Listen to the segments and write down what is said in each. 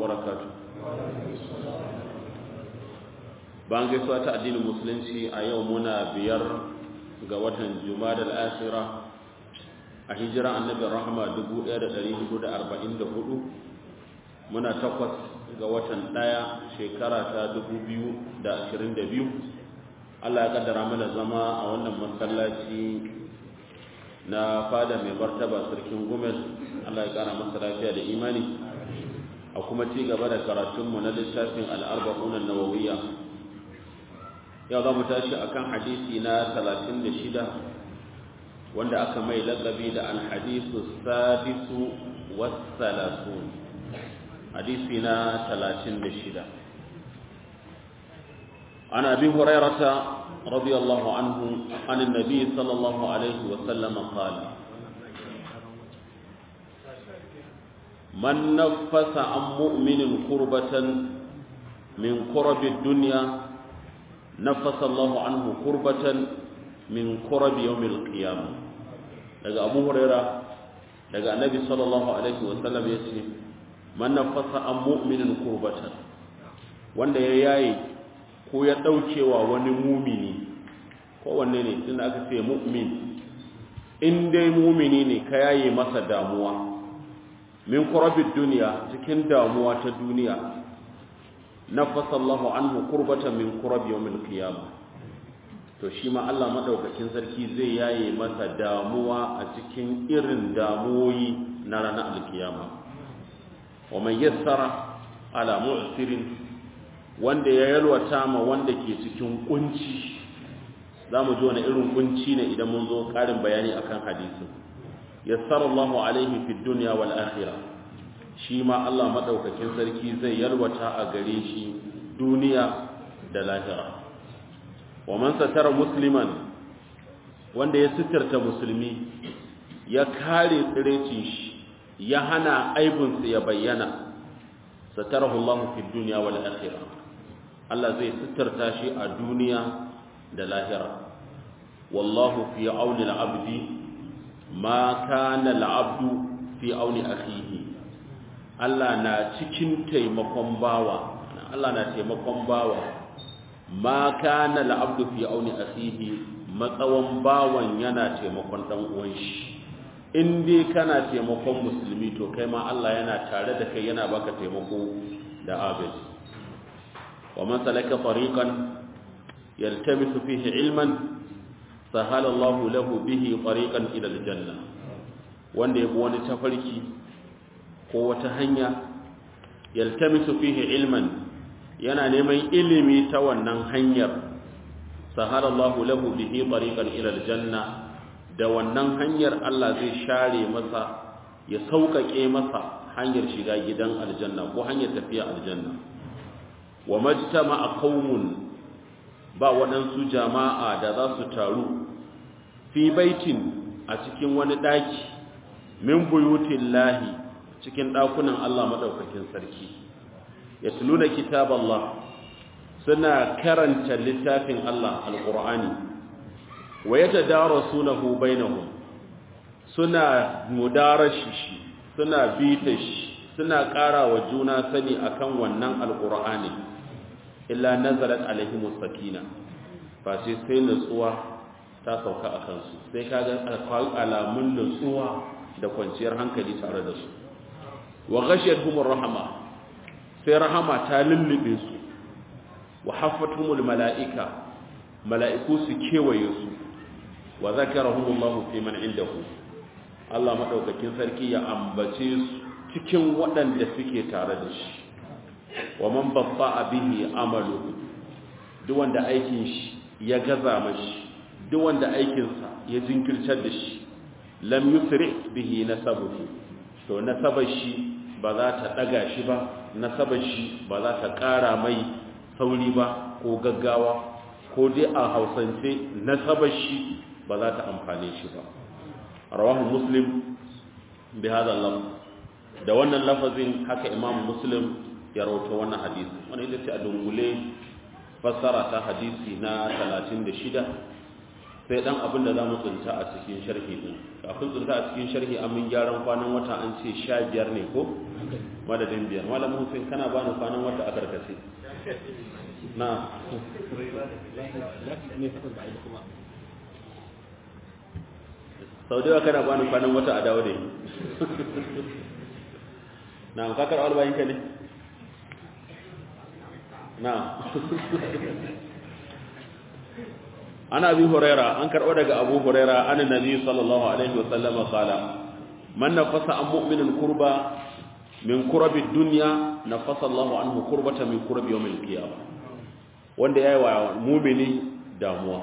وبركاته bayan gaisuwa ta addinin musulunci a yau muna biyar ga watan jumada al'asira a hijira annabin rahama 1444 muna takwas ga watan ɗaya shekara ta 2022 Allah ya kaddara mana zama a wannan masallaci na fada mai martaba sarkin gumel Allah ya kara masa lafiya da imani a kuma ci gaba da karatunmu na littafin al'arba'unan nawawiyya yau za mu tashi akan hadisi na 36 wanda aka mai lakabi da alhadisu sadisu wassalasun hadisi na 36 عن أبي هريرة رضي الله عنه عن النبي صلى الله عليه وسلم قال من نفس عن مؤمن كربة من كرب الدنيا نفس الله عنه كربة من كرب يوم القيامة daga Abu Huraira daga Annabi sallallahu alaihi wasallam yace man nafasa an mu'minin kurbatan wanda ya yayi ko ya ɗaukewa wani mumini kowanne ne tun aka ce mu'min in dai mumini ne ka yaye masa damuwa min kurabin duniya cikin damuwa ta duniya na fasallahu anhu kurbatan min kurabi yawmin qiyama to shi ma Allah madaukakin sarki zai yaye masa damuwa a cikin irin damuwoyi na ranar alkiyama wa man yassara ala mu'sirin wanda ya yalwata ma wanda ke cikin kunci za mu ji wani irin kunci ne idan mun zo ƙarin bayani akan hadisin yassarallahu alaihi fid dunya wal akhirah shi ma Allah madaukakin sarki zai yalwata a gare shi duniya da lahira wa man satara musliman wanda ya sitarta musulmi ya kare tsirecin shi ya hana aibinsa ya bayyana satarahu Allah fid dunya wal akhirah Allah zai sitarta shi a duniya da lahira wallahu fi auni al-abdi ma kana al-abdu fi auni akhihi Allah na cikin taimakon bawa Allah na taimakon bawa ma kana al-abdu fi auni akhihi matsawan bawan yana taimakon dan uwan shi in dai kana taimakon musulmi to kai ma Allah yana tare da kai yana baka taimako da abin ومن سلك طريقا يلتمس فيه علما سهل الله له به طريقا إلى الجنة wanda ya bi wani tafarki ko wata hanya yaltamisu fihi ilman yana neman ilimi ta wannan hanyar sahalallahu lahu bihi tariqan ila aljanna da wannan hanyar Allah zai share masa ya sauƙaƙe masa hanyar shiga gidan aljanna ko hanyar tafiya aljanna wa majtama'a qaumun ba waɗansu jama'a da za su taru fi baitin a cikin wani ɗaki min buyutin lahi cikin ɗakunan Allah maɗaukakin sarki ya tuluna kitab Allah suna karanta littafin Allah alƙur'ani wa ya tadara sunahu bainahum suna mudarashi shi suna bita shi suna ƙara wa juna sani akan wannan alƙur'ani illa nazarat alaihimus sakina fa sai sai nutsuwa ta sauka a kansu sai kaga alamun nutsuwa da kwanciyar hankali tare da su wa ghashiyatuhumur rahama sai rahama ta lullube su wa haffatuhumul malaika mala'iku su kewaye su wa zakarahumullahu fi man indahu Allah madaukakin sarki ya ambace su cikin waɗanda suke tare da shi wa man babba bihi amalu duk wanda aikin shi ya gaza mashi duk wanda aikinsa ya jinkirtar da shi lam yusri bihi nasabuhu to nasabar shi ba za ta daga shi ba nasabar shi ba za ta ƙara mai sauri ba ko gaggawa ko dai a hausance nasabar shi ba za ta amfane shi ba rawahu muslim bi hada lafz da wannan lafazin haka imam muslim ya rawaito wannan hadisi wannan ita ce a dungule fassara ta hadisi na 36 sai dan abin da zamu tsinta a cikin sharhi din kafin tsinta a cikin sharhi an mun gyaran kwanan wata an ce 15 ne ko madadin biyar malamin Hussein kana bani kwanan wata a karkace na sau da yawa kana bani kwanan wata a dawo da yi na kakar albayinka ne na ana abi huraira an karɓo daga abu huraira an nabi sallallahu alaihi wasallama kala man nafasa an mu'minin kurba min kurabi dunya nafasa Allah anhu kurbata min kurabi yawmil qiyamah wanda yayi wa mu'mini damuwa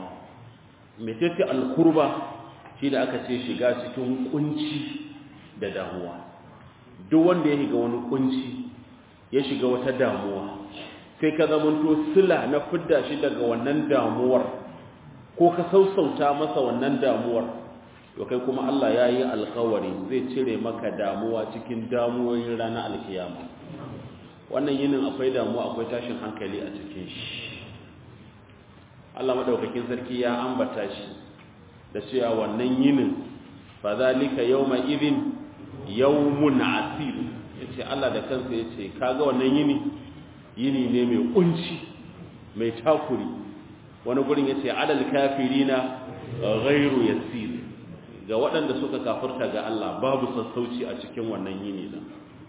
mecece al-kurba shi da aka ce shiga cikin kunci da damuwa duk wanda ya shiga wani kunci ya shiga wata damuwa sai ka zamanto sila na fidda shi daga wannan damuwar ko ka sausauta masa wannan damuwar to kai kuma Allah ya yi alkawari zai cire maka damuwa cikin damuwoyin ranar alkiyama wannan yinin akwai damuwa akwai tashin hankali a cikin shi Allah madaukakin sarki ya ambata shi da cewa wannan yinin fa zalika yawma idhin yawmun asir yace Allah da kansa yace kaga wannan yini yini ne mai kunci mai takuri wani gurin yace adal kafirina ghairu yasir ga waɗanda suka kafirta ga Allah babu sassauci a cikin wannan yini din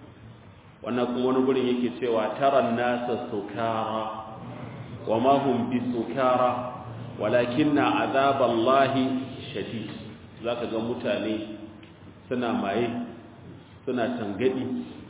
wannan kuma wani gurin yake cewa taran nasa sukara wa ma hum bisukara walakinna azaballahi shadid zaka ga mutane suna maye suna tangadi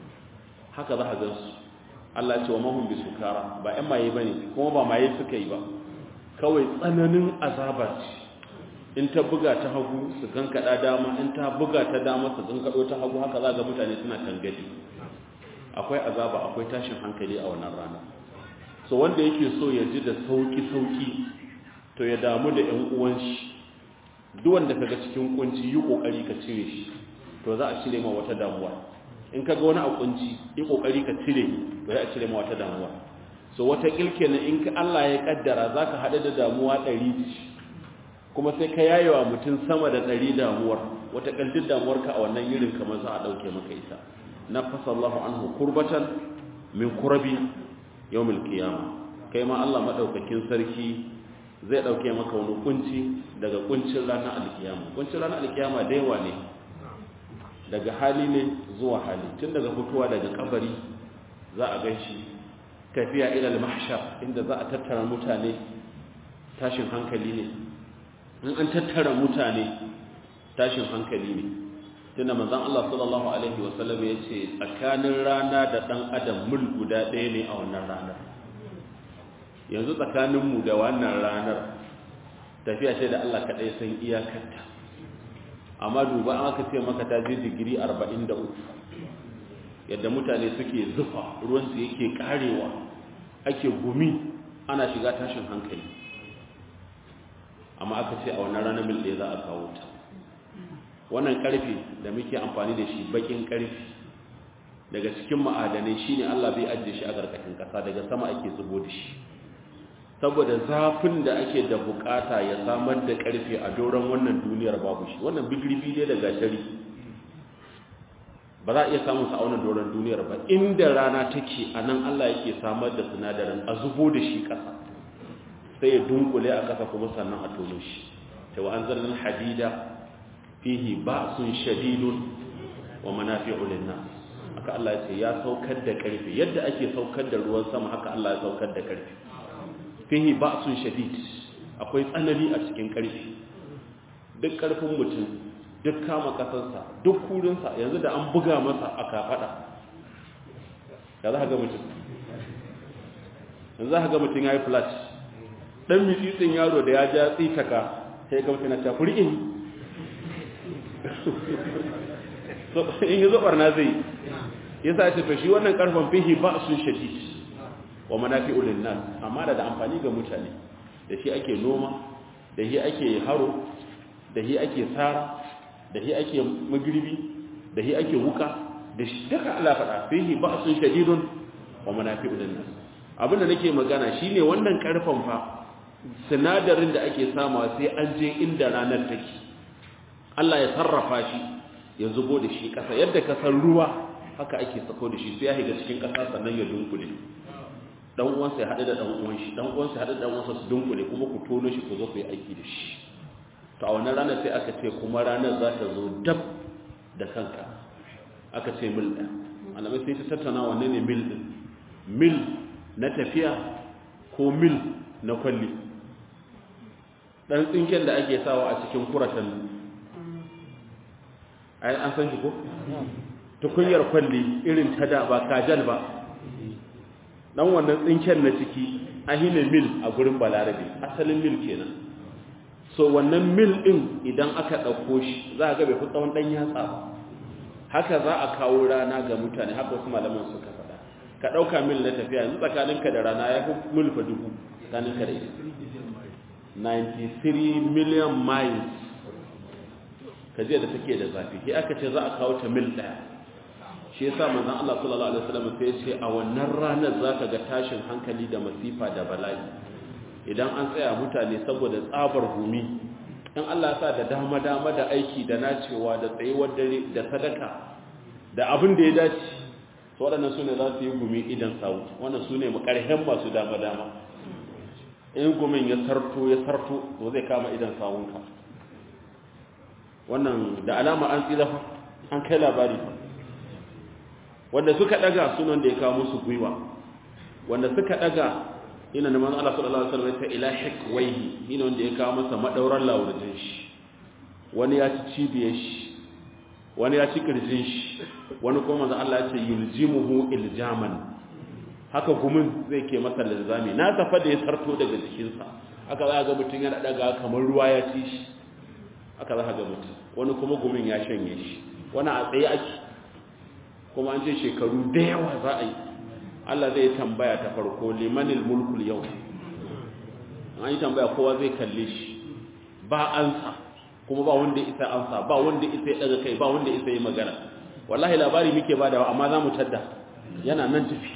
haka za ka ga su Allah ce wa mahum bisukara ba ƴan maye bane kuma ba maye suka yi ba kawai tsananin azaba ce in ta buga ta hagu su kankada dama in ta buga ta dama su kankado ta hagu haka za ga mutane suna tangadi akwai azaba akwai tashin hankali a wannan rana so wanda yake so ya ji da sauki sauki to ya damu da ƴan uwan shi duk wanda kaga cikin kunci yi kokari ka cire shi to za a cire ma wata damuwa in kaga wani a kunci yi kokari ka cire to za a cire ma wata damuwa so wata kilke na in Allah ya kaddara zaka hada da damuwa 100 kuma sai ka yayewa mutum sama da 100 damuwar wata kaldin damuwar ka a wannan yirin kamar za a dauke maka ita nafasa Allahu anhu kurbatan min kurabi yawmil qiyamah kai ma Allah madaukakin sarki zai dauke maka wani kunci daga kuncin ranar alkiyama kuncin ranar alkiyama da yawa ne daga hali ne zuwa hali tun daga fitowa daga kabari za a ganshi tafiya ila al-mahshar inda za a tattara mutane tashin hankali ne in an tattara mutane tashin hankali ne tunda manzon Allah sallallahu alaihi wasallam ya ce tsakanin rana da dan adam mul guda ɗaya ne a wannan ranar yanzu tsakaninmu da wannan ranar tafiya ce da Allah kaɗai san iyakarta amma duba an aka ce maka ta je digiri 43 yadda mutane suke zufa ruwansu yake karewa ake gumi ana shiga tashin hankali amma aka ce a wannan ranar mil ɗaya za a kawo ta wannan ƙarfe da muke amfani da shi baƙin ƙarfe daga cikin ma'adanai shine Allah bai ajiye shi a ƙarƙashin ƙasa daga sama ake zubo da shi saboda zafin da ake da bukata ya samar da karfe a doron wannan duniyar babu shi wannan bigirbi ne da gashari ba za a iya samun sa a wannan doron duniyar ba inda rana take a nan Allah yake samar da sinadarin a zubo da shi ƙasa sai ya dunkule a ƙasa kuma sannan a tono shi ta wa an zarnin hadida fihi ba'sun shadidun wa manafi'u lin-nas haka Allah ya ce ya saukar da karfe yadda ake saukar da ruwan sama haka Allah ya saukar da karfe fihi ba'sun shadid akwai tsanani a cikin karfi duk karfin mutum duk kama kasarsa duk kurinsa yanzu da an buga masa a kafada ya za ga mutum yanzu za ga mutum ya yi flat ɗan mitsitsin yaro da ya ja tsitaka sai ga mutum na tafi in in yi zubar na zai ya sa ce to shi wannan karfin fihi ba'sun shadid wa manafi'ul linnas amma da da amfani ga mutane da shi ake noma da shi ake haro da shi ake tsara da shi ake magribi da shi ake wuka da shi duka Allah faɗa fihi ba'sun shadidun wa manafi'ul linnas abinda nake magana shine wannan karfan fa sinadarin da ake samawa sai an je inda ranar take Allah ya sarrafa shi ya zubo da shi ƙasa yadda ka san ruwa haka ake sako da shi sai ya shiga cikin ƙasa sannan ya dunkule dan uwansa ya haɗu da dan uwan shi dan uwansa ya haɗu da dan uwansa su dunkule kuma ku tono shi ku zo ku yi aiki da shi to a wannan ranar sai aka ce kuma ranar za ta zo dab da kanka aka ce mil ɗaya malamai sai ta tattauna wanne ne mil ɗin mil na tafiya ko mil na kwalli ɗan tsinken da ake sawa a cikin kuratan ai an san shi ko tukunyar kwalli irin ta da ba kajal ba dan wannan tsinken na ciki ahine mil a gurin balarabe asalin mil kenan so wannan mil din idan aka ɗauko shi za a ga bai fi tsawon ɗan yatsa ba haka za a kawo rana ga mutane haka wasu malaman suka faɗa ka ɗauka mil na tafiya yanzu tsakaninka da rana ya fi mil fa dubu tsakaninka da ita 93 million miles ka je da take da zafi sai aka ce za a kawo ta mil ɗaya shi yasa manzon Allah sallallahu alaihi wasallam sai ya ce a wannan ranar zaka ga tashin hankali da masifa da bala'i idan an tsaya mutane saboda tsabar gumi in Allah ya sa da dama dama da aiki da nacewa da tsayuwar dare da sadaka da abin da ya dace to waɗannan su ne za su yi gumi idan sawu wannan su ne makarhen masu dama dama in gumin ya sarto ya sarto to zai kama idan sawunka wannan da alama an tsira fa an kai labari wanda suka daga sunan da ya kawo musu gwiwa wanda suka daga ina da manzo Allah sallallahu alaihi wasallam ta ila hikwaihi ina wanda ya kawo masa madauran lawurjin shi wani ya ci cibiyar shi wani ya ci kirjin shi wani kuma manzo Allah ya ce yuljimuhu iljaman haka gumin zai ke masa linzami na tafa da ya sarto daga jikinsa haka za ga mutum yana daga kamar ruwa ya ci shi haka za ga mutum wani kuma gumin ya shanye shi wani a tsaye ake kuma an ce shekaru da yawa za a yi Allah zai tambaya ta farko limanil mulkul yau an yi tambaya kowa zai kalle shi ba ansa kuma ba wanda isa ansa ba wanda isa ya daga kai ba wanda isa yi magana wallahi labari muke badawa amma za mu tadda yana nan tafi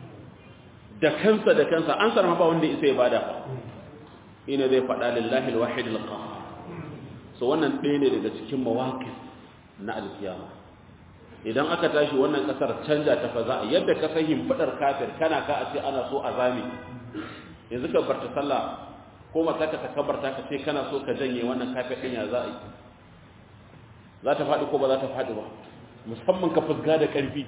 da kansa da kansa an sarma ba wanda isa ya bada ina zai faɗa lillahi alwahid alqahar so wannan ɗaya ne daga cikin mawaqif na alkiyama idan aka tashi wannan kasar canja ta fa za a yadda ka sahin fadar kafir kana ka a ce ana so a zame yanzu ka barta sallah ko mata ka takabarta ka ce kana so ka janye wannan kafir din ya za a yi za ta faɗi ko ba za ta faɗi ba musamman ka fusga da ƙarfi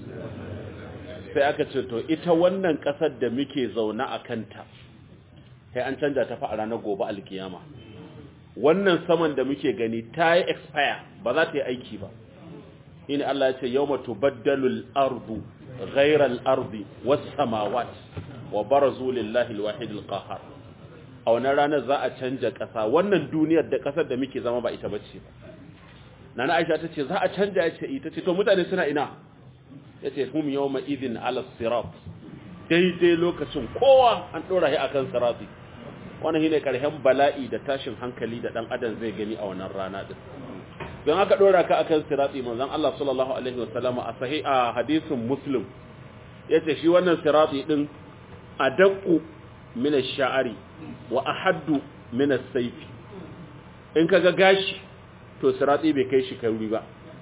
sai aka ce to ita wannan ƙasar da muke zaune a kanta sai an canja ta fa a ranar gobe alkiyama wannan saman da muke gani ta yi expire ba za ta yi aiki ba in Allah ya ce yawma tubaddalu al-ardu ghayra al-ardi was-samawat wa barazu lillahi al-wahid al-qahhar a wannan ranar za a canja ƙasa wannan duniyar da ƙasar da muke zama ba ita bace ba nana Aisha tace za a canja ya ce ita ce to mutane suna ina yace hum yawma idhin ala sirat daidai lokacin kowa an dora shi akan sirati wannan shine karhen bala'i da tashin hankali da dan adam zai gani a wannan rana din don aka dora ka akan sirati manzon Allah sallallahu alaihi wasallama a sahih a hadisin muslim yace shi wannan sirati din adaqu min ash-sha'ri wa ahaddu min as-sayf in kaga gashi to sirati bai kai shi kai ba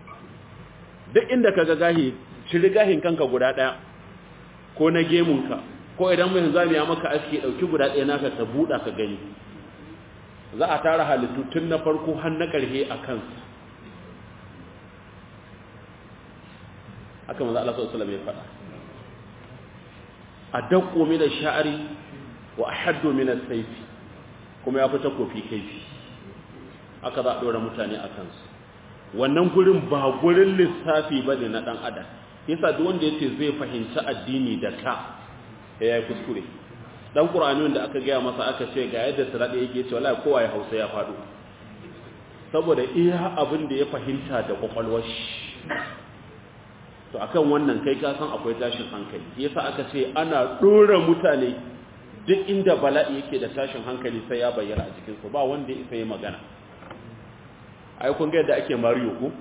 duk inda kaga gahi shiri gahin kanka guda daya ko na gemunka ko idan mai zami ya maka aski dauki guda daya naka ka buda ka gani za a tara halittu tun na farko har na karhe a kansu haka manzo Allah sallallahu alaihi wasallam ya faɗa adaqqu min ash-sha'ri wa ahaddu min as-sayf kuma ya fita kofi kaifi haka za a dora mutane a kansu wannan gurin ba gurin lissafi bane na dan adam yasa duk wanda yace zai fahimci addini da ka ya yi kuskure dan qur'ani da aka gaya masa aka ce ga yadda sirade yake ce wallahi kowa ya hausa ya faɗo saboda iya abin da ya fahimta da kwakwalwar shi to akan wannan kai ka san akwai tashin hankali yasa aka ce ana dora mutane duk inda bala'i yake da tashin hankali sai ya bayyana a cikin su ba wanda isa yi magana ai kun ga yadda ake Mario ko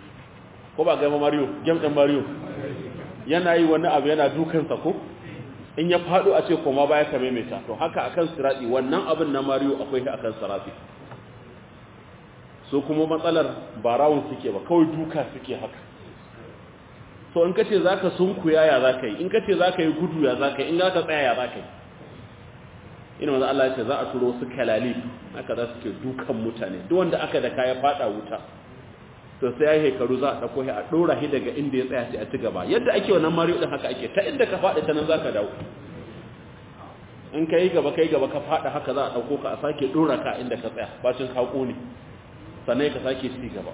ko ba ga Mario game din Mario yana yi wani abu yana dukan sa ko in ya faɗo a ce koma baya ka maimaita to haka akan sirati wannan abin na mariyo akwai shi akan sirati so kuma matsalar ba rawun suke ba kawai duka suke haka so in kace zaka sunkuya ya zaka yi in kace zaka yi gudu ya zaka yi in zaka tsaya ya zaka yi ina manzo Allah ya ce za a turo su kalali haka za su ke dukan mutane duk wanda aka da kaya fada wuta to sai ya hekaru za a dauko shi a dora shi daga inda ya tsaya sai a ci gaba yadda ake wannan mariyo din haka ake ta inda ka fada ta nan zaka dawo in kai gaba kai gaba ka fada haka za a dauko ka a sake dora ka inda ka tsaya bacin ka kone sannan ka sake ci gaba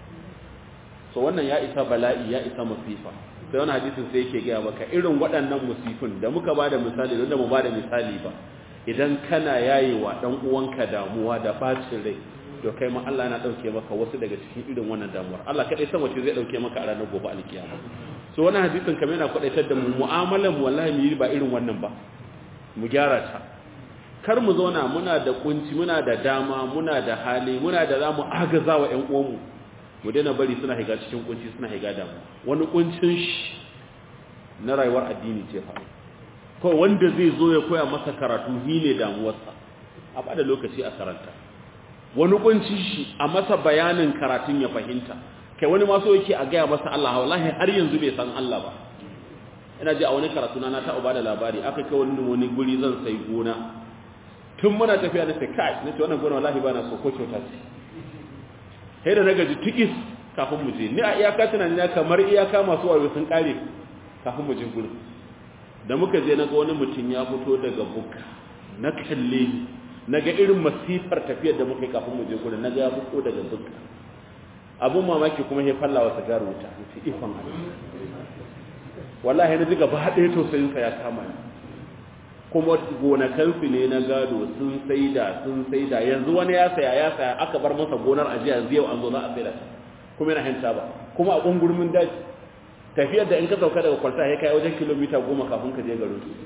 so wannan ya isa bala'i ya isa masifa sai wani hadisin sai yake gaya maka irin waɗannan musifin da muka bada misali da mu bada misali ba idan kana yayewa dan uwanka damuwa da bacin rai to kai ma Allah yana dauke maka wasu daga cikin irin wannan damuwar Allah kadai san wace zai dauke maka a ranar gobe alkiyama so wannan hadisin kamar yana kwadaitar da mu mu'amalan mu wallahi mu yi ba irin wannan ba mu gyara ta kar mu zauna muna da kunci muna da dama muna da hali muna da zamu agaza wa ƴan uwanmu mu daina bari suna higa cikin kunci suna higa damu wani kuncin shi na rayuwar addini ce fa kawai wanda zai zo ya koya masa karatu hi ne damuwarsa a bada lokaci a karanta wani kunci shi a masa bayanin karatun ya fahimta kai wani maso yake a gaya masa Allah wallahi har yanzu bai san Allah ba ina ji a wani karatu na ta uba da labari aka kai wani wani guri zan sai gona tun muna tafiya na sai kai nace wannan gona wallahi ba na so ko kyauta ce sai da na gaji tikis kafin mu je ni a iyaka tunani na kamar iyaka masu wayo sun kare kafin mu je gurin da muka je na ga wani mutum ya fito daga buka na kalle ni na ga irin masifar tafiyar da muka yi kafin mu je gurin na ga ya fito daga buka abun mamaki kuma ya falla wa sigar wuta nace ifan Allah wallahi na ji gaba ɗaya tausayin sa ya kama ni kuma gonakansu ne na gado sun saida sun saida yanzu wani ya saya ya saya aka bar masa gonar ajiya yanzu yau an zo za a saida ta kuma yana hanta ba kuma a ƙungurmin daji tafiyar da in ka sauka daga kwalta ya kai wajen kilomita goma kafin ka je garin su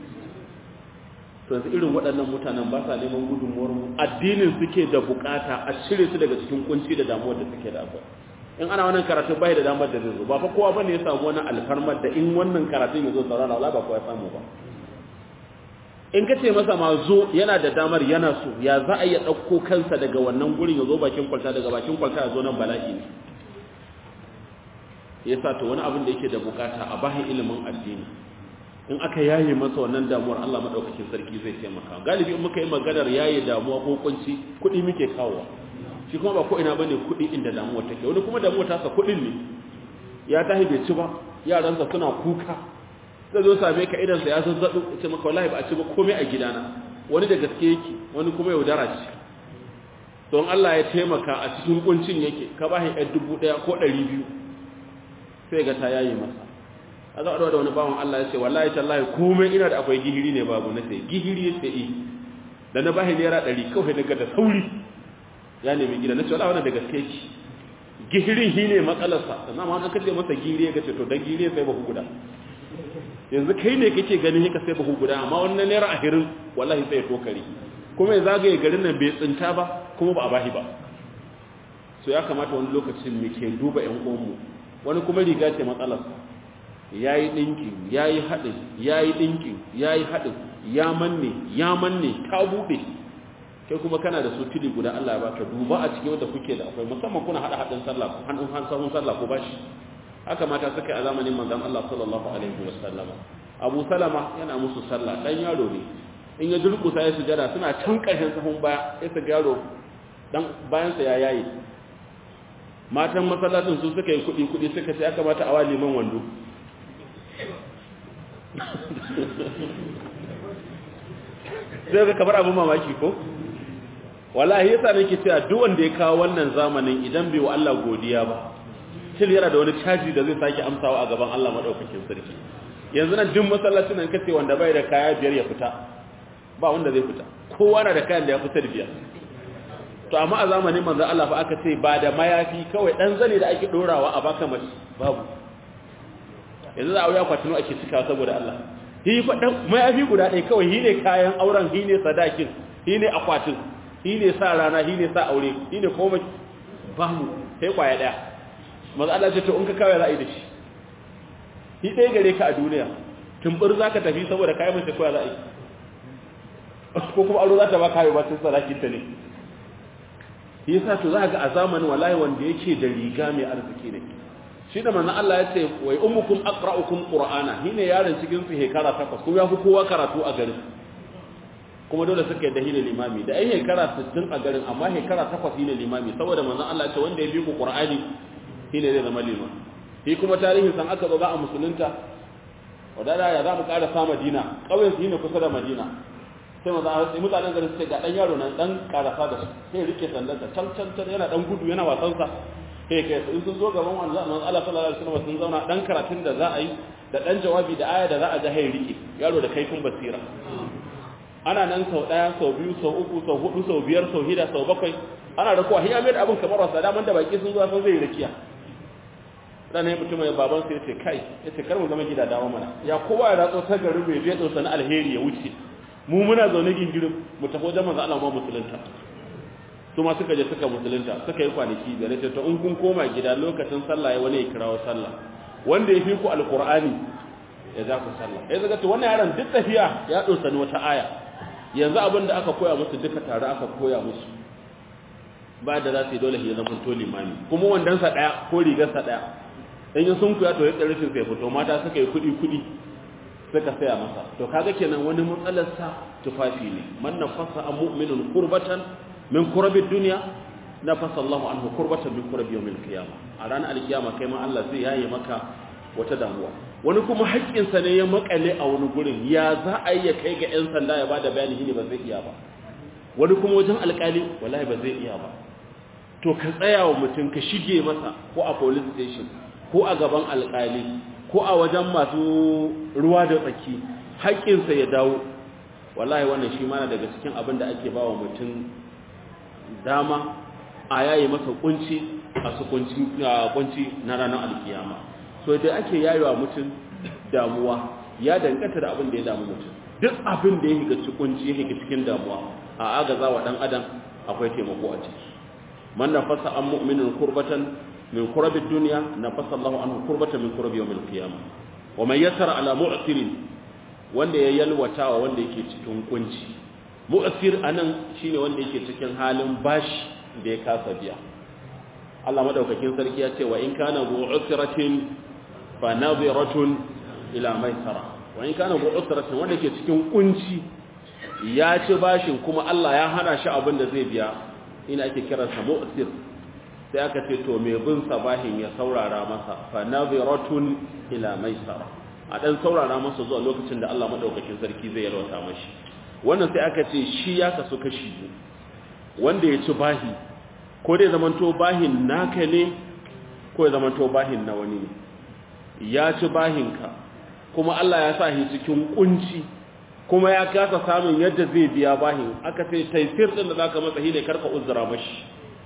to yanzu irin waɗannan mutanen ba sa neman gudunmuwar mu addinin suke da bukata a cire su daga cikin kunci da damuwar da suke da akwai in ana wannan karatun bai da damar da zai zo ba fa kowa bane ya samu wani alfarmar da in wannan karatun ya zo saurara wala ba kowa ya samu ba in ka ce masa ma zo yana da damar yana so ya za a iya ɗauko kansa daga wannan gurin ya zo bakin kwalta daga bakin kwalta ya zo nan bala'i ne ya sa to wani abin da yake da bukata a bahin ilimin addini in aka yaye masa wannan damuwar Allah madaukakin sarki zai taimaka galibi in muka yi maganar yaye damuwa ko kunci kuɗi muke kawowa shi kuma ba ko ina bane kuɗi inda damuwa take wani kuma damuwa ta sa kuɗin ne ya tahi bai ci ba yaransa suna kuka zai zo same ka idan sa ya zazzabu ce maka wallahi ba a ci ba komai a gidana wani da gaske yake wani kuma yaudara ce don Allah ya taimaka a cikin kuncin yake ka ba shi ɗan dubu ɗaya ko ɗari biyu sai ga ta yayi masa a za a da wani bawan Allah ya ce wallahi tallahi komai ina da akwai gihiri ne babu na sai gihiri ya sai da na bashi naira ɗari kawai daga da sauri ya nemi gida na ce wallahi wannan da gaske ki gihirin shi ne matsalarsa sannan ma an kace masa gihiri ya ce to dan gihiri sai bahu guda yanzu kai ne kake ganin haka sai bahu guda amma wannan naira ahirin wallahi sai ya tokari kuma ya zagaye garin nan bai tsinta ba kuma ba a bashi ba so ya kamata wani lokacin mu ke duba ƴan uwanmu wani kuma riga ce matsalarsa ya yi ɗinkin ya yi haɗin ya yi ɗinkin ya yi haɗin ya manne ya manne ta buɗe kai kuma kana da su tili guda Allah ya baka duba a cikin wanda kuke da akwai musamman kuna haɗa haɗin sallah ko hannun sahun sallah ko bashi haka mata suka yi a zamanin manzon Allah sallallahu alaihi wa sallama Abu Salama yana musu sallah dan yaro ne in ya durkusa ya sujada suna can ƙarshen sahun baya sai su yaro dan bayan sa ya yayi matan masallacin su suka yi kuɗi kuɗi suka ce ya kamata a wa liman wando sai ga kamar abin mamaki ko wallahi yasa nake cewa duk wanda ya kawo wannan zamanin idan bai wa Allah godiya ba til yana da wani caji da zai sake amsawa a gaban Allah madaukakin sarki yanzu nan duk masallacin nan kace wanda bai da kaya biyar ya fita ba wanda zai fita kowa na da kayan da ya fita da biyar to amma a zamanin manzo Allah fa aka ce ba da mayafi kawai dan zane da ake dorawa a baka mace babu yanzu za a wuya kwatino ake cika saboda Allah hi fa dan mayafi guda ɗaya kawai hi ne kayan auren hi ne sadakin hi ne akwatin hi ne sa rana hi ne sa aure hi ne komai babu sai kwaya ɗaya manzo Allah ce to in ka kawai ra'ayi da shi hi ɗaya gare ka a duniya tumbur za ka tafi saboda kayan mace koya za a yi ko kuma aro za ta ba kayo ba tun sadakin ta ne shi yasa to za ga a zamanin wallahi wanda yake da riga mai arziki ne shi da manzon Allah ya ce wai ummukum aqra'ukum qur'ana shine yaron cikin su hekara takwas kuma ya fi kowa karatu a garin kuma dole suka yi da hine limami da ai hekara 60 a garin amma hekara takwas shine limami saboda manzon Allah ya ce wanda ya bi ku qur'ani shine zai zama limami shi kuma tarihin san aka zo za a musulunta wadada ya za mu ƙara sa madina ƙauyen su yi ne kusa da madina sai maza a sai mutanen garin sai ga ɗan yaro nan ɗan ƙarasa da su sai rike sandarsa can can can yana ɗan gudu yana wasansa sai kai su in sun zo gaban wani zaman Allah sallallahu alaihi wasallam sun zauna ɗan karatun da za a yi da ɗan jawabi da aya da za a ga hai rike yaro da kaifin basira ana nan sau ɗaya sau biyu sau uku sau hudu sau biyar sau hida sau bakwai ana rakuwa hiya mai da abin kamar wasa daman da baki sun zo sun zai rakiya ranar mutum ya baban sai ce kai ya ce karmu zama gida dawo mana ya kowa ya ratso ta garin mai zai tsosa na alheri ya wuce mu muna zaune gingirin mu tafi wajen manzo Allah ma musulunta su ma suka je suka musulunta suka yi kwanaki da nace to in kun koma gida lokacin sallah ya wani ya kirawo sallah wanda ya fi ku alqur'ani ya za ku sallah ya zaga to wannan yaron duk tafiya ya dosa wata aya yanzu abin da aka koya musu duka tare aka koya musu ba da za su yi dole ya zama to limami kuma wandansa daya ko rigarsa daya in yi sun kuya to ya tsarifin sai fito mata suka yi kudi-kudi suka saya masa to kaga kenan wani matsalarsa tufafi ne man nafasa an mu'minin kurbatan min kurabin duniya na fasa Allah anhu kurbatan min kurabi yawmin qiyama a ranar alkiyama kai ma Allah zai yaye maka wata damuwa wani kuma haƙƙinsa ne ya makale a wani gurin ya za a yi ya kai ga 'yan sanda ya bada bayani ne ba zai iya ba wani kuma wajen alƙali wallahi ba zai iya ba to ka tsaya wa mutum ka shige masa ko a police station ko a gaban alƙali ko a wajen masu ruwa da tsaki haƙƙinsa ya dawo wallahi wannan shi mana daga cikin abin da ake ba wa mutum dama a yayi masa kunci a su kunci na ranar alkiyama so da ake yayewa mutum damuwa ya danganta da abin da ya damu mutum duk abin da ya higa cikin kunci ya higa cikin damuwa a agaza wa dan adam akwai taimako a ciki man nafasa an mu'minin kurbatan min kurabi duniya nafasa Allahu anhu kurbatan min kurabi yawmil qiyamah wa man yassara ala mu'sirin wanda ya yalwata wa wanda yake cikin kunci mu'sir anan shine wanda yake cikin halin bashi da ya kasa biya Allah madaukakin sarki ya ce wa in kana bu usratin fa nadhiratun ila maisara wa in kana bu usratin wanda yake cikin kunci ya ci bashin kuma Allah ya hana shi abin da zai biya ina ake kiransa mu'sir sai aka ce to mai bin sabahin ya saurara masa fa nadhiratun ila maisara a dan saurara masa zuwa lokacin da Allah madaukakin sarki zai yalwata mashi wannan sai aka ce shi ya kasu kashi wanda ya ci bahi ko dai zamanto bahin naka ne ko ya zamanto bahin na wani ne ya ci bahinka kuma Allah ya sa shi cikin kunci kuma ya kasa samun yadda zai biya bahin aka ce taifir din da zaka masa shi ne karka uzura mashi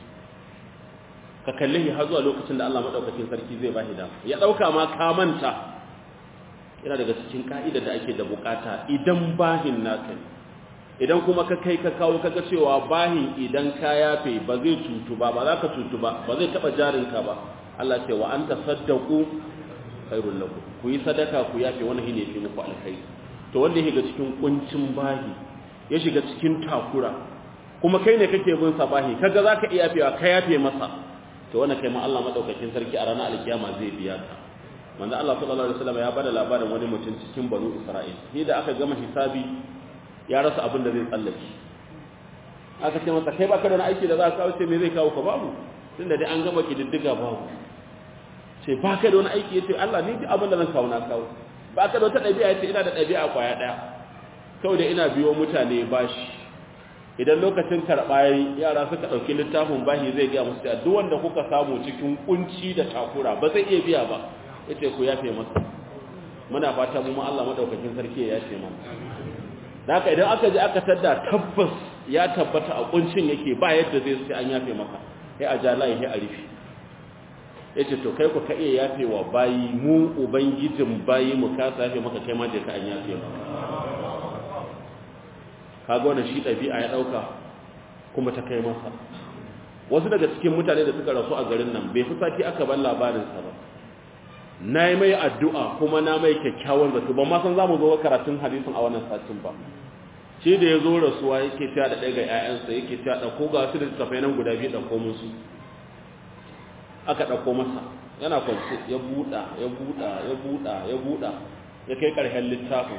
ka kalle shi har zuwa lokacin da Allah madaukakin sarki zai bashi da ya dauka ma ka manta yana daga cikin ka'ida da ake da bukata idan bahin naka ne idan kuma ka kai ka kawo kaga cewa bahin idan ka yafe ba zai cutu ba ba za ka cutu ba ba zai taba jarinka ba Allah ce wa anta saddaqu khairul lakum ku yi sadaka ku yafe wannan shine fi muku alkhairi to wanda ya shiga cikin kuncin bahi ya shiga cikin takura kuma kai ne kake bin sa bahi kaga zaka iya yafewa ka yafe masa to wannan kai ma Allah madaukakin sarki a ranar alkiyama zai biya ka manzo Allah sallallahu alaihi wasallam ya bada labarin wani mutum cikin banu Isra'il sai da aka gama hisabi ya rasa abin da zai tsallake aka ce masa kai baka da wani aiki da za ka kawo ce me zai kawo ka babu tunda dai an gama kididdiga babu ce baka da wani aiki yace Allah ni duk abin da zan kawo na kawo baka da wata dabi'a yace ina da dabi'a kwaya daya kawai da ina biyo mutane bashi idan lokacin karɓa yara suka ɗauki littafin bashi zai gaya musu duk wanda kuka samu cikin kunci da takura ba zai iya biya ba yace ku yafe masa muna fata mu Allah madaukakin sarki ya yafe mana da haka idan aka je aka tadda tabbas ya tabbata a kuncin yake ba yadda zai sai an yafe maka sai a jalaye sai a rufe yace to kai ku ka iya yafe wa bayi mu ubangijin bayi mu ka yafe maka kai ma da ka an yafe maka kaga wannan shi dabi'a ya dauka kuma ta kai masa wasu daga cikin mutane da suka rasu a garin nan bai fi sati aka bar labarin sa ba na yi mai addu'a kuma na mai kyakkyawan zato ba ma san za mu zo karatun hadisin a wannan satin ba shi da ya zo rasuwa yake ta da ɗaya ga ‘ya'yansa yake ta ɗauko ga su da tafai nan guda biyu ɗauko musu aka ɗauko masa yana kwanci ya buɗa ya buɗa ya buɗa ya buɗa ya kai ƙarshen littafin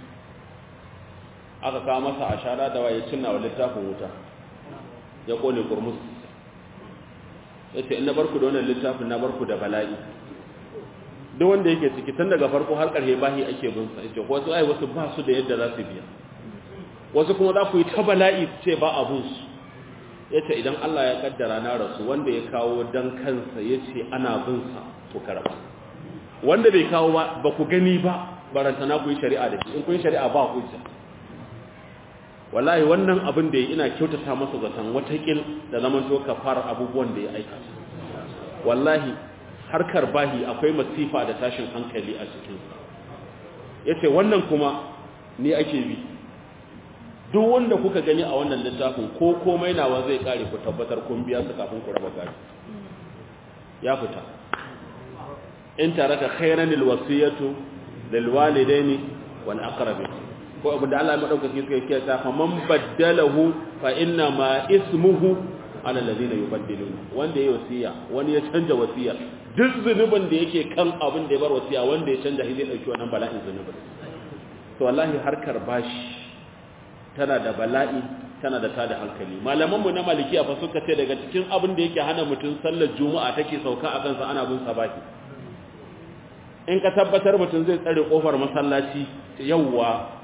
aka kawo masa a shara da waye cinna wa littafin wuta ya ƙone kurmus ya ce ina barku da wannan littafin na barku da bala'i duk wanda yake ciki tun daga farko har ƙarshe bahi ake bin sa yace wasu ai wasu ba su da yadda za su biya wasu kuma za ku yi ta bala'i ce ba abun su yace idan Allah ya kaddara na rasu wanda ya kawo dan kansa yace ana bin sa ku karaba wanda bai kawo ba ba ku gani ba barantana ku yi shari'a da shi in kun yi shari'a ba hujja wallahi wannan abin da ya ina kyautata masa zaton watakil da zaman to fara abubuwan da ya aikata wallahi harkar bahi akwai masifa da tashin hankali a cikinsa ya ce wannan kuma ni ake bi duk wanda kuka gani a wannan littafin ko komai nawa zai kare ku tabbatar kun biya su kafin ku raba gari ya fita in tare da khairanil wasiyatu lil walidaini wal aqrabin ko abinda Allah ya madaukaki suka yi ta fa man baddalahu fa inna ma ismuhu ala alladhina yubaddiluna wanda yayi wasiya wani ya canja wasiya duk zunubin da yake kan abin da ya bar wasiya wanda ya canja shi zai dauki wannan bala'in zunubin to wallahi harkar bashi tana da bala'i tana da tada hankali malaman mu na malikiya fa suka ce daga cikin abin da yake hana mutum sallar juma'a take sauka a kansa ana bin sa baki in ka tabbatar mutum zai tsare kofar masallaci yawwa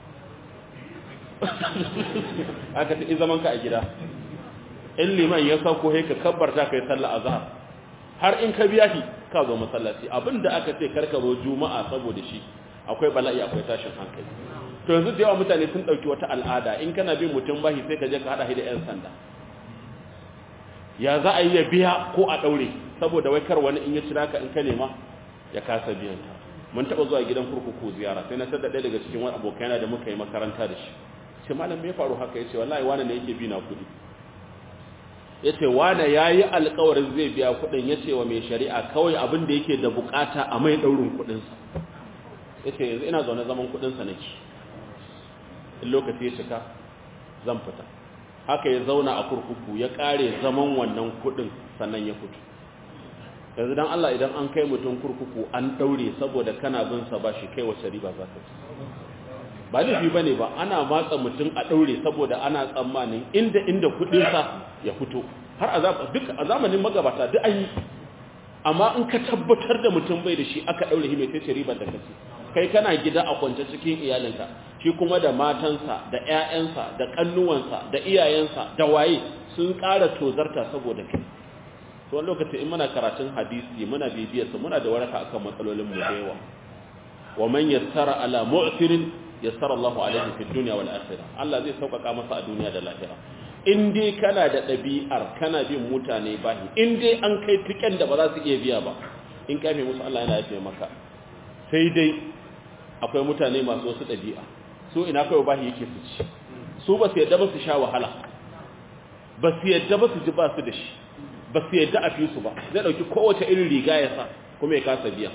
aka ta zaman ka a gida in liman ya sauko sai ka kabbarta kai sallar azhar har in ka biya shi ka zo masallaci abinda aka ce karka zo juma'a saboda shi akwai bala'i akwai tashin hankali to yanzu da yawa mutane sun dauki wata al'ada in kana bin mutum bashi sai ka je ka hada shi da yan sanda ya za a yi ya biya ko a daure saboda wai kar wani in ya cira ka in ka nema ya kasa biyan ka mun taba zuwa gidan kurkuku ziyara sai na tada ɗaya daga cikin wani abokaina da muka yi makaranta da shi ce malam me ya faru haka yace wallahi wani ne yake bi na kudi yace wani yayi alƙawarin zai biya kudin yace wa mai shari'a kawai abin da yake da bukata a mai daurin kudin sa yace yanzu ina zaune zaman kudin sa nake in lokaci ya cika zan fita haka ya zauna a kurkuku ya kare zaman wannan kudin sannan ya fito yanzu dan Allah idan an kai mutum kurkuku an daure saboda kana bin sa bashi kai wace riba za ka ci ba laifi ba ne ba ana matsa mutum a ɗaure saboda ana tsammanin inda inda kuɗinsa ya fito har a duk a zamanin magabata duk an yi amma in ka tabbatar da mutum bai da shi aka ɗaure shi mai tace ribar da kace kai kana gida a kwance cikin iyalinka shi kuma da matansa da ƴaƴansa da ƙannuwansa da iyayensa da waye sun ƙara tozarta saboda kai to wani lokaci in muna karatun hadisi muna bibiyarsa muna da waraka akan matsalolin mu da yawa wa man yassara ala mu'sirin yassara Allahu alaihi fi dunya wal akhirah Allah zai sauƙaƙa masa a duniya da lahira in dai kana da ɗabi'ar kana bin mutane bahi in dai an kai tiken da ba za su iya biya ba in kafe musu Allah yana yafe maka sai dai akwai mutane masu wasu ɗabi'a su ina kai bahi yake su ci su ba su yadda ba su sha wahala ba su yadda ba su ji ba su da shi ba su yadda a fi su ba zai ɗauki kowace irin riga ya sa kuma ya kasa biya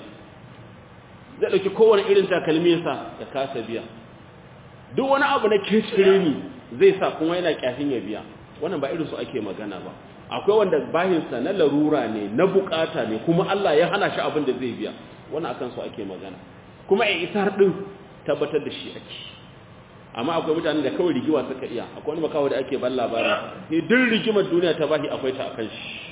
zai ɗauki kowane irin takalmi ya sa ya kasa biya duk wani abu na kirkire ni zai sa kuma yana kyafin ya biya wannan ba irin su ake magana ba akwai wanda bahinsa na larura ne na bukata ne kuma Allah ya hana shi abin da zai biya wannan akan su ake magana kuma a isar din tabbatar da shi ake amma akwai mutanen da kawai rigiwa suka iya akwai wani makawa da ake ban labarin ne duk rigimar duniya ta bahi akwai ta akan shi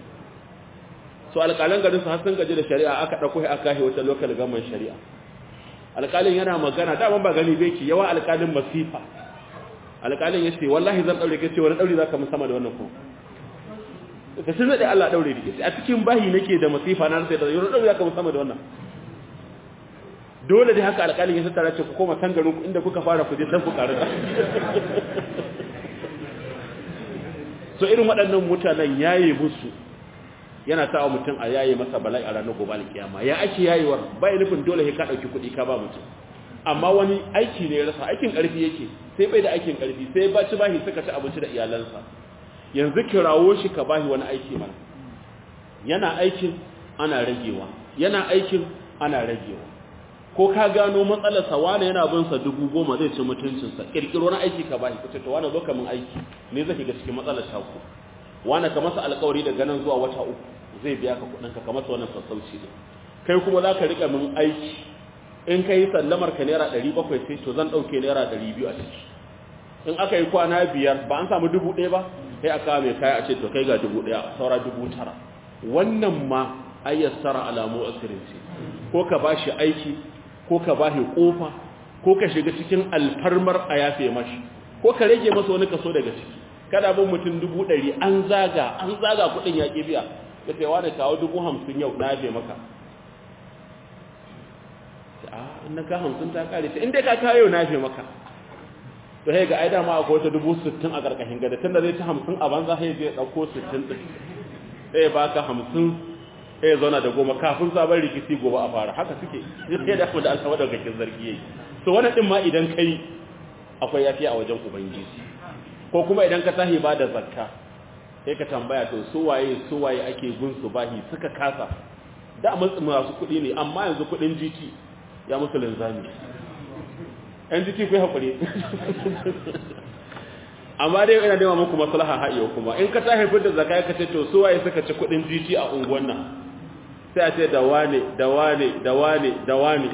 so alƙalan garin su har sun gaji da shari'a aka ɗauko shi aka kai wata local government shari'a alƙalin yana magana da ba gani bai ki yawa alƙalin masifa alƙalin ya ce wallahi zan ɗaure ka ce wani ɗaure za ka sama da wannan kuma ka sun zaɗe Allah ɗaure da a cikin bahi nake da masifa na sai da yau ɗaure za ka sama da wannan dole dai haka alƙalin ya tattara ce ku koma san garin ku inda kuka fara ku je dan ku ƙarasa so irin waɗannan mutanen yaye musu yana sa mutum a yaye masa bala'i a ranar gobe alkiyama ya ake yayewar bai nufin dole sai ka dauki kuɗi ka ba mutum amma wani aiki ne ya rasa aikin ƙarfi yake sai bai da aikin ƙarfi sai ba ci bahi suka ci abinci da iyalansa yanzu kirawo shi ka bahi wani aiki mana yana aikin ana ragewa yana aikin ana ragewa ko ka gano matsalarsa wane yana bin sa dubu goma zai ci mutuncinsa kirkiro na aiki ka bashi kace to wane zo ka min aiki ne zai shiga cikin matsalar shaku wane ka masa alƙawari daga nan zuwa wata uku zai biya ka kuɗin ka ka masa wannan sassauci ne kai kuma za ka riƙa min aiki in ka yi sallamar ka naira ɗari bakwai sai to zan ɗauke naira ɗari biyu a ciki in aka yi kwana biyar ba an samu dubu ɗaya ba sai aka mai kaya a ce to kai ga dubu ɗaya saura dubu tara wannan ma ayyassara alamu asirin ce ko ka ba shi aiki ko ka ba shi ƙofa ko ka shiga cikin alfarmar a yafe mashi ko ka rage masa wani kaso daga ciki kada bin mutum dubu ɗari an zaga an zaga kuɗin ya ƙi biya ka ce wani kawo dubu hamsin yau na yafe maka a in na ka hamsin ta ƙare sai in dai ka kawo yau na yafe maka to sai ga ai dama akwai wata dubu sittin a ƙarƙashin gada tun da zai ci hamsin a banza sai zai ɗauko sittin ɗin sai ba ka hamsin sai zauna da goma kafin sabon rikici gobe a fara haka suke sai da kuma da alkawar da gakin zargi yayi so wannan din ma idan kai akwai yafi a wajen ubangiji ko kuma idan ka tahi ba da zakka sai ka tambaya to su waye su waye ake gun su bahi suka kasa da mun masu kuɗi ne amma yanzu kuɗin GT ya musu linzami yan jiki kai hakuri amma dai ina nema muku maslaha ha yau kuma in ka tahi fitar zakka ka ce to su waye suka ci kuɗin GT a unguwan nan sai a ce da wane da wane da wane da wane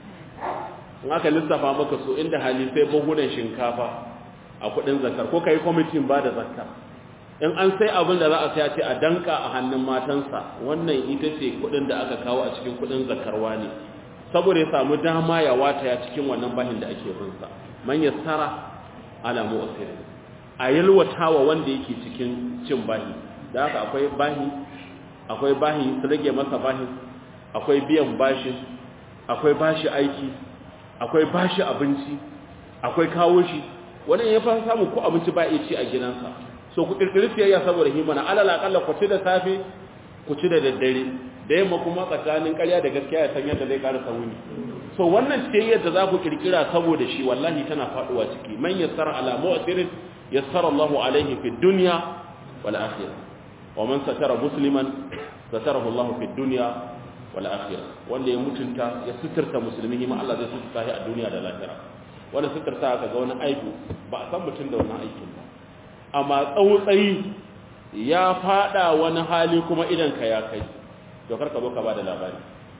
in aka lissafa maka su inda hali sai buhunan shinkafa a kudin zakar ko kai kwamitin ba da zakka in an sai abin da za a sai a ce a danka a hannun matansa wannan ita ce kudin da aka kawo a cikin kudin zakarwa ne saboda ya samu dama ya wata ya cikin wannan bahin da ake binsa man yassara ala mu'sir a yalwatawa wanda yake cikin cin bahi da haka akwai bahi akwai bahi su rage masa bahi akwai biyan bashi akwai bashi aiki akwai bashi abinci akwai kawo shi wani ya fa samu ko abinci ba ya ci a gidansa so ku kirkiri siyayya saboda himana alal akalla ku ci da safe ku ci da daddare da yamma kuma tsakanin ƙarya da gaskiya ya san yadda zai ƙara wuni so wannan siyayyar da za ku kirkira saboda shi wallahi tana faduwa ciki man yassara ala mu'sirin yassara Allahu alaihi fid dunya wal akhirah ومن ستر مسلما ستره الله في الدنيا والآخرة wanda ya mutunta ya suturta musulmi ma Allah zai suturta shi a duniya da lahira wanda suturta ka ga wani aibu ba a san mutum da wannan aikin ba amma tsautsayi ya fada wani hali kuma idan ka ya kai to kar ka zo ka bada labari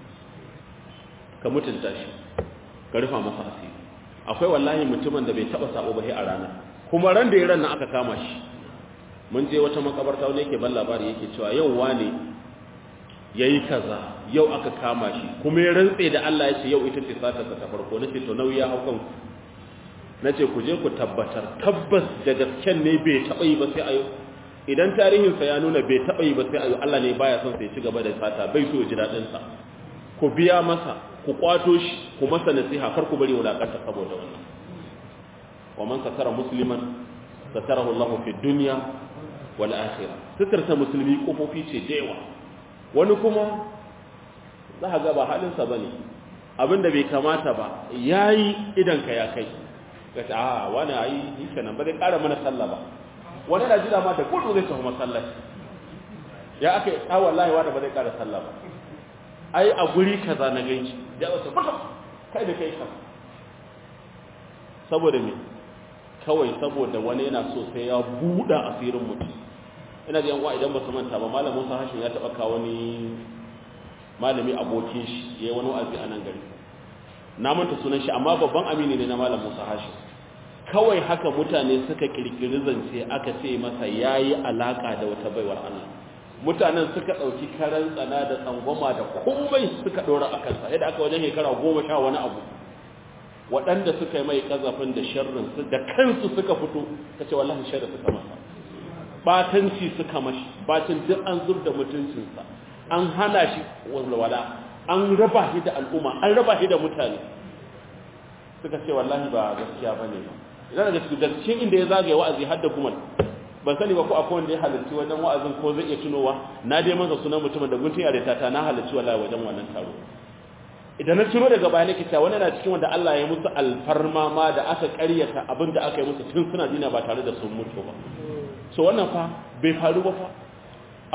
ka mutunta shi ka rufa masa asiri akwai wallahi mutumin da bai taba sabo ba sai a rana kuma ran da ya ran nan aka kama shi mun je wata makabarta wani yake ban labari yake cewa yau wane yayi kaza yau aka kama shi kuma ya rantse da Allah ya ce yau ita ce satarsa ta farko nace to nauyi ya hau kan nace ku je ku tabbatar tabbas da gasken ne bai taba yi ba sai ayo idan tarihin sa ya nuna bai taba yi ba sai ayo Allah ne baya son sai ci gaba da sata bai so ya ji dadin sa ku biya masa ku kwato shi ku masa nasiha kar ku bari wulakanta saboda wannan wa man satara musliman satarahu Allah fi dunya wal akhirah sitarta musulmi kofofi ce da yawa wani kuma za ka ga ba halin sa bane abinda bai kamata ba yayi idan ka ya kai kace a wani ayi yake nan ba zai ƙara mana sallah ba wani da jira ma da gudu zai tafi masallaci ya aka a wallahi wani ba zai ƙara sallah ba ai a guri kaza na ganci da wasu fata kai da kai kan saboda me kawai saboda wani yana so sai ya buɗa asirin mutum ina da yanwa idan ba su manta ba malamin Musa Hashim ya taɓa kawo wani malami abokin shi yayi wani wa'azi a nan gari na manta sunan shi amma babban amini ne na malam Musa Hashim kawai haka mutane suka kirkiri zance aka ce masa yayi alaka da wata baiwar Allah mutanen suka dauki karan tsana da tsangwama da komai suka dora akan sa yadda aka wajen shekara goma sha wani abu waɗanda suka yi mai kazafin da sharrin su da kansu suka fito kace wallahi sharri suka masa batanci suka mashi bacin duk an zubda mutuncinsa an hana shi walwala an raba shi da al'umma an raba shi da mutane suka ce wallahi ba gaskiya bane ba idan daga cikin gaskiyar inda ya zagaye wa'azi har da gumal ban sani ba ko akwai wanda ya halarci wajen wa'azin ko zai iya tunowa na dai masa sunan mutumin da guntun yare ta na halarci wallahi wajen wannan taro idan na tuno daga baya nake cewa wannan na cikin wanda Allah ya musu alfarma ma da aka ƙaryata abin da aka yi musu tun suna dina ba tare da sun mutu ba so wannan fa bai faru ba fa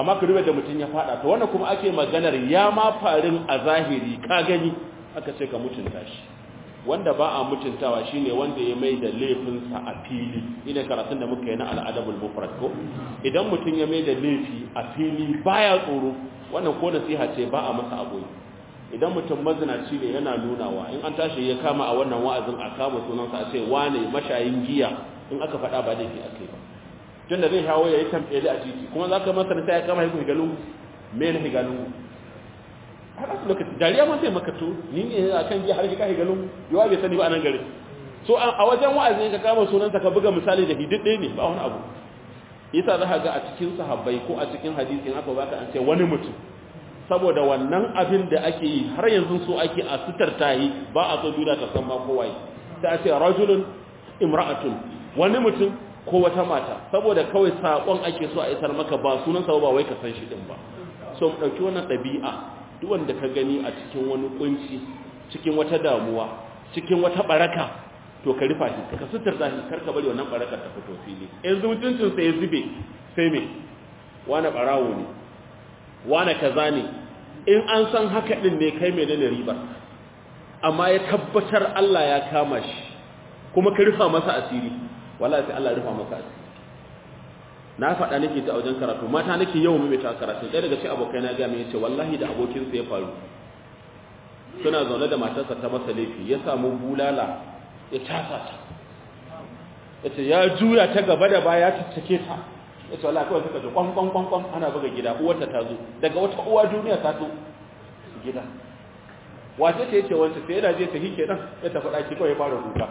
amma ka duba da mutum ya fada to wannan kuma ake maganar ya ma farin a zahiri ka gani aka ce ka mutunta shi wanda ba a mutuntawa shine wanda ya mai da laifinsa a fili ina karatun da muka yi na al'adabul mufrad ko idan mutum ya mai da laifi a fili baya tsoro wannan ko nasiha ce ba a masa aboyi idan mutum mazinaci ne yana nunawa in an tashi ya kama a wannan wa'azin a kama sunansa a ce wane mashayin giya in aka faɗa ba laifi akai ba tunda zai hawo ya yi tambaye a titi kuma za ka masa sai ya kama hiku higalungu me ne higalungu har a lokaci dariya ma sai maka to ni ne a kan ji har ka higalungu yawa bai sani ba a nan gari so a wajen wa'azi ka kama sunansa ka buga misali da hidid ɗaya ne ba wani abu yasa za ka ga a cikin sahabbai ko a cikin hadisi in aka baka an ce wani mutum saboda wannan abin da ake yi har yanzu so ake a sitar tayi ba a so duniya ta san ma kowa sai a ce rajulun imra'atun wani mutum ko wata mata saboda kawai sakon ake so a isar maka ba sunan sa ba wai ka san shi din ba so mu dauki wannan dabi'a duk wanda ka gani a cikin wani kunci cikin wata damuwa cikin wata baraka to ka rufa shi ka sutar da shi karka bari wannan barakar ta fito fili yanzu mutuncin sa ya zube sai me wani barawo ne wani kaza ne in an san haka din ne kai menene ribar amma ya tabbatar Allah ya kama shi kuma ka rufa masa asiri wallahi sai Allah ya rufa maka asiri na faɗa nake ta wajen karatu mata nake yawan mai ta karatu ɗaya daga cikin abokai na ga mai yace wallahi da abokin sa ya faru suna zaune da matarsa ta masa laifi ya samu bulala ya casa ta yace ya juya ta gaba da baya ta cike ta yace wallahi kawai suka ji kwan kwan kwan kwan ana buga gida uwarta ta zo daga wata uwa duniya ta zo gida wace ce yace wanda sai yana je ta hike dan ya tafi daki kawai ya fara kuka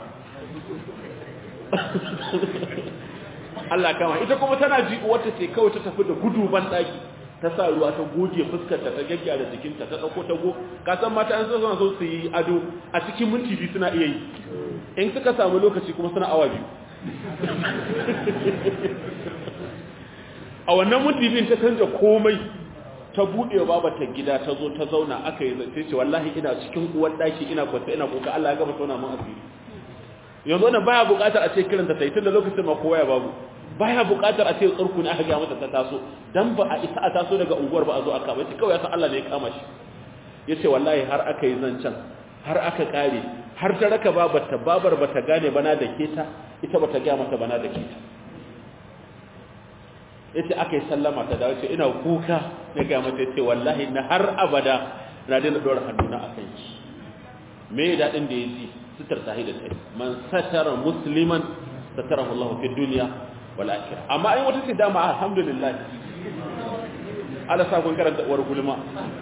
Allah kama ita kuma tana ji wata ce kawai ta tafi da gudu ban daki ta sa ruwa ta goge fuskarta ta gaggyara jikinta ta dauko ta go ka san mata an so so su yi ado a cikin minti biyu suna iya yi in suka samu lokaci kuma suna awa biyu a wannan minti biyun ta canja komai ta buɗe wa babata gida ta zo ta zauna aka yi zai ce wallahi ina cikin uwar daki ina kwanta ina kuka Allah ya gama tona mun asiri yanzu wannan baya buƙatar a ce kiranta sai tun da lokacin ma kowa ya babu baya buƙatar a ce tsarku ne aka ga mata ta taso dan ba a isa a taso daga unguwar ba a zo aka ba ce kawai ya san Allah ne ya kama shi yace wallahi har aka yi zancen har aka kare har ta raka babarta babar bata gane bana da keta ita bata ga mata bana da keta yace aka yi sallama ta dawo ce ina kuka na ga mata yace wallahi na har abada na daina dora hannuna akan shi me dadin da yaji sitar tahi da tai man satara musliman satarahu Allah fi dunya wal akhirah amma ai wata ce dama alhamdulillah ala sa kun karanta uwar gulma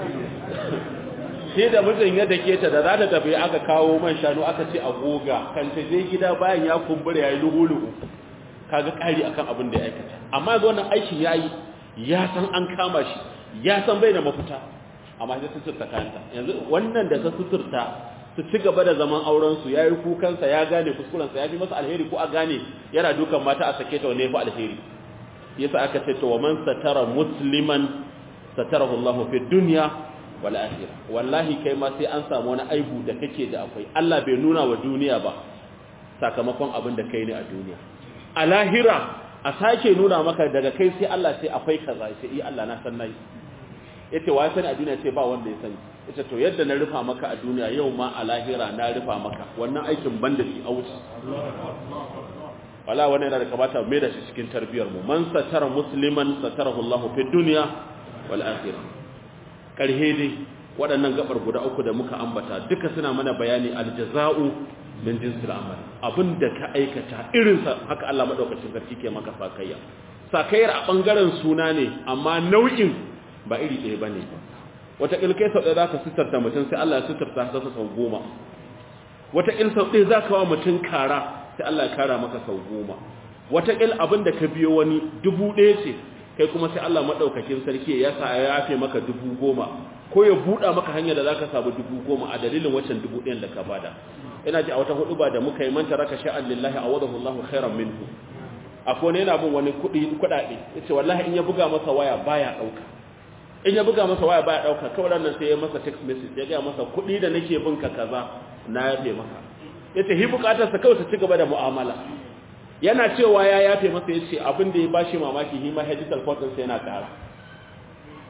sai da mijin ya dake ta da za ta tafi aka kawo man shanu aka ce a goga kan ta je gida bayan ya kumbura yayi lugu-lugu kaga kari akan abin da ya aikata amma yanzu wannan aikin yayi ya san an kama shi ya san bai da mafita amma sai suturta kanta yanzu wannan da ta suturta su ci gaba da zaman auren su yayi kukansa ya gane kuskuren sa ya fi masa alheri ko a gane yana dukan mata a sake ta wanne fa alheri yasa aka ce to wa man satara musliman satarahu Allahu fi dunya wal akhirah wallahi kai ma sai an samu wani aibu da kake da akwai Allah bai nuna wa duniya ba sakamakon abin da kai ne a duniya a lahira a sake nuna maka daga kai sai Allah sai akwai kaza sai iya Allah na san nayi yace wa sani a duniya ce ba wanda ya sani yace to yadda na rufa maka a duniya yau ma a lahira na rufa maka wannan aikin banda shi a wuce wala wannan yana da kamata mai da shi cikin tarbiyar mu man satara musliman satarahu Allah fi dunya wal akhirah karhe dai waɗannan gabar guda uku da muka ambata duka suna mana bayani aljaza'u min jinsil amal abinda ka aikata irinsa haka Allah madaukakin sarki ke maka sakayya sakayyar a bangaren suna ne amma nau'in ba iri ɗaya bane wata ilkai sau ɗaya zaka sitarta mutum sai Allah ya sitarta sa sau goma wata il sau ɗaya zaka wa mutum kara sai Allah ya kara maka sau goma wata il abinda ka biyo wani dubu ɗaya ce kai kuma sai Allah madaukakin sarki ya sa ya yafe maka dubu goma ko ya buɗa maka hanyar da zaka samu dubu goma a dalilin waccan dubu ɗayan da ka bada ina ji a wata hudu ba da muka yi manta raka sha'an lillahi a wadahu Allahu khairan minhu akwai ne yana bin wani kuɗi kuɗaɗe yace wallahi in ya buga masa waya baya ɗauka in ya buga masa waya baya ɗauka kawai nan sai ya masa text message ya ga masa kuɗi da nake bin ka kaza na yafe maka yace hi bukatar sa kawai ta ci gaba da mu'amala yana cewa ya yafe masa yace abin da ya bashi mamaki hi ma digital code din sa yana ƙara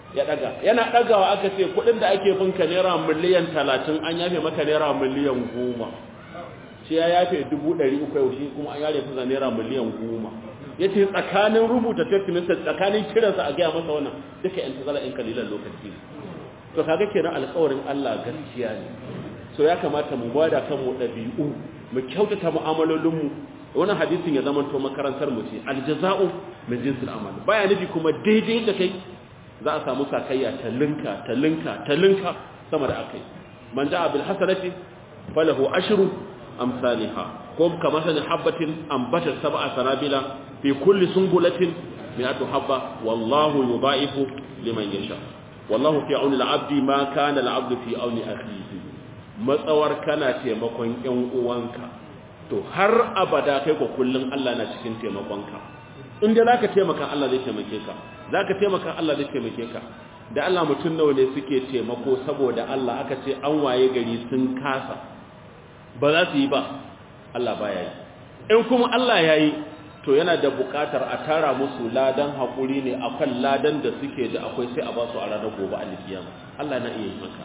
ya daga yana dagawa aka ce kudin da ake binka naira miliyan 30 an yafe maka naira miliyan 10 shi ya yafe 300 yau shi kuma an yare fuza naira miliyan 10 yace tsakanin rubuta text message tsakanin kiransa a gaya masa wannan duka yan tazara in kalilan lokaci to kaga kenan alƙawarin Allah gaskiya ne so ya kamata mu bada kanmu dabi'u mu kyautata mu'amalolinmu wannan hadisin ya zama to makarantar mu ce aljaza'u min jinsil amal baya nufi kuma daidai da kai za a samu sakayya ta linka ta linka ta linka sama da akai man ja'a bil hasanati falahu ashru amsalha ko kamar sanin habbatin ambata sab'a sanabila fi kulli sunbulatin mi'atu habba wallahu yudha'ifu liman yasha wallahu fi auni al-abdi ma kana al-abdu fi auni akhihi matsawar kana taimakon ƴan uwanka to har abada kai ko kullun Allah na cikin taimakonka in dai zaka taimaka Allah zai taimake ka zaka taimaka Allah zai taimake ka da Allah mutun nawa ne suke taimako saboda Allah aka ce an waye gari sun kasa ba za su yi ba Allah baya yi in kuma Allah ya yi to yana da bukatar a tara musu ladan haƙuri ne akan ladan da suke da akwai sai a ba su a ranar gobe alkiyama Allah na iya yi maka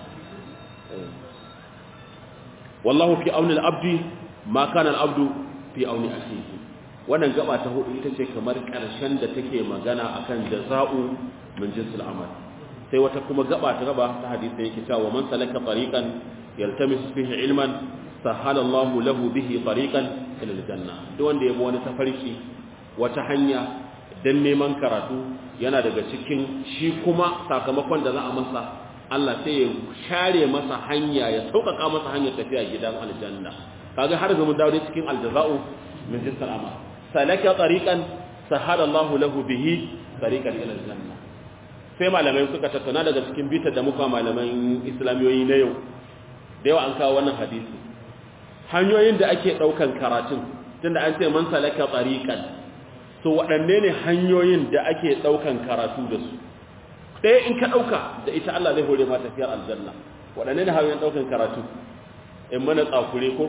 wallahu fi auni al-abdi ma kana al-abdu fi auni akhihi wannan gaba ta hudu ita ce kamar karshen da take magana akan jaza'u min jinsil amal sai wata kuma gaba ta gaba ta hadisi yake cewa man salaka tariqan yaltamisu fihi ilman sahala Allahu lahu bihi tariqan ila aljanna duk wanda yabo wani tafarki wata hanya dan neman karatu yana daga cikin shi kuma sakamakon da za a masa Allah sai ya share masa hanya ya sauƙaƙa masa hanyar tafiya gidan aljanna kaga har ga mun dawo cikin aljaza'u min jinsil amal salaka tariqan sahala Allahu lahu bihi tariqan ila aljanna sai malamai suka tattauna daga cikin bitar da muka malaman islamiyoyi na yau da yawa an kawo wannan hadisi hanyoyin da ake daukan karatun tunda an ce man salaka tariqan to waɗanne ne hanyoyin da ake daukan karatu da su ɗaya in ka dauka da ita Allah zai hore ma tafiyar aljanna waɗanne ne hanyoyin daukan karatu in mana tsakure ko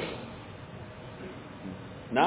na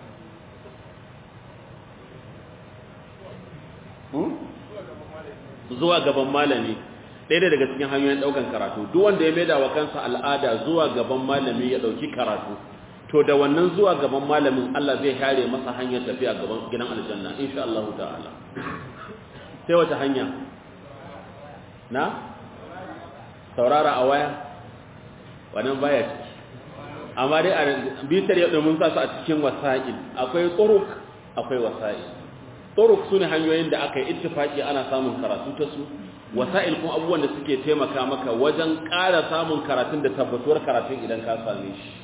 zuwa gaban malami ɗaya daga cikin hanyoyin ɗaukan karatu duk wanda ya maida wa kansa al'ada zuwa gaban malami ya ɗauki karatu to da wannan zuwa gaban malamin Allah zai hare masa hanyar tafiya gaban gidan aljanna insha Allah ta'ala sai wata hanya na saurara a waya wannan baya ciki amma dai a bitar yadda mun sa su a cikin wasa'il akwai turuk akwai wasa'il turuk su ne hanyoyin da aka yi ittifaki ana samun karatu ta su wasa'il kuma abubuwan da suke taimaka maka wajen ƙara samun karatun da tabbatuwar karatun idan ka same shi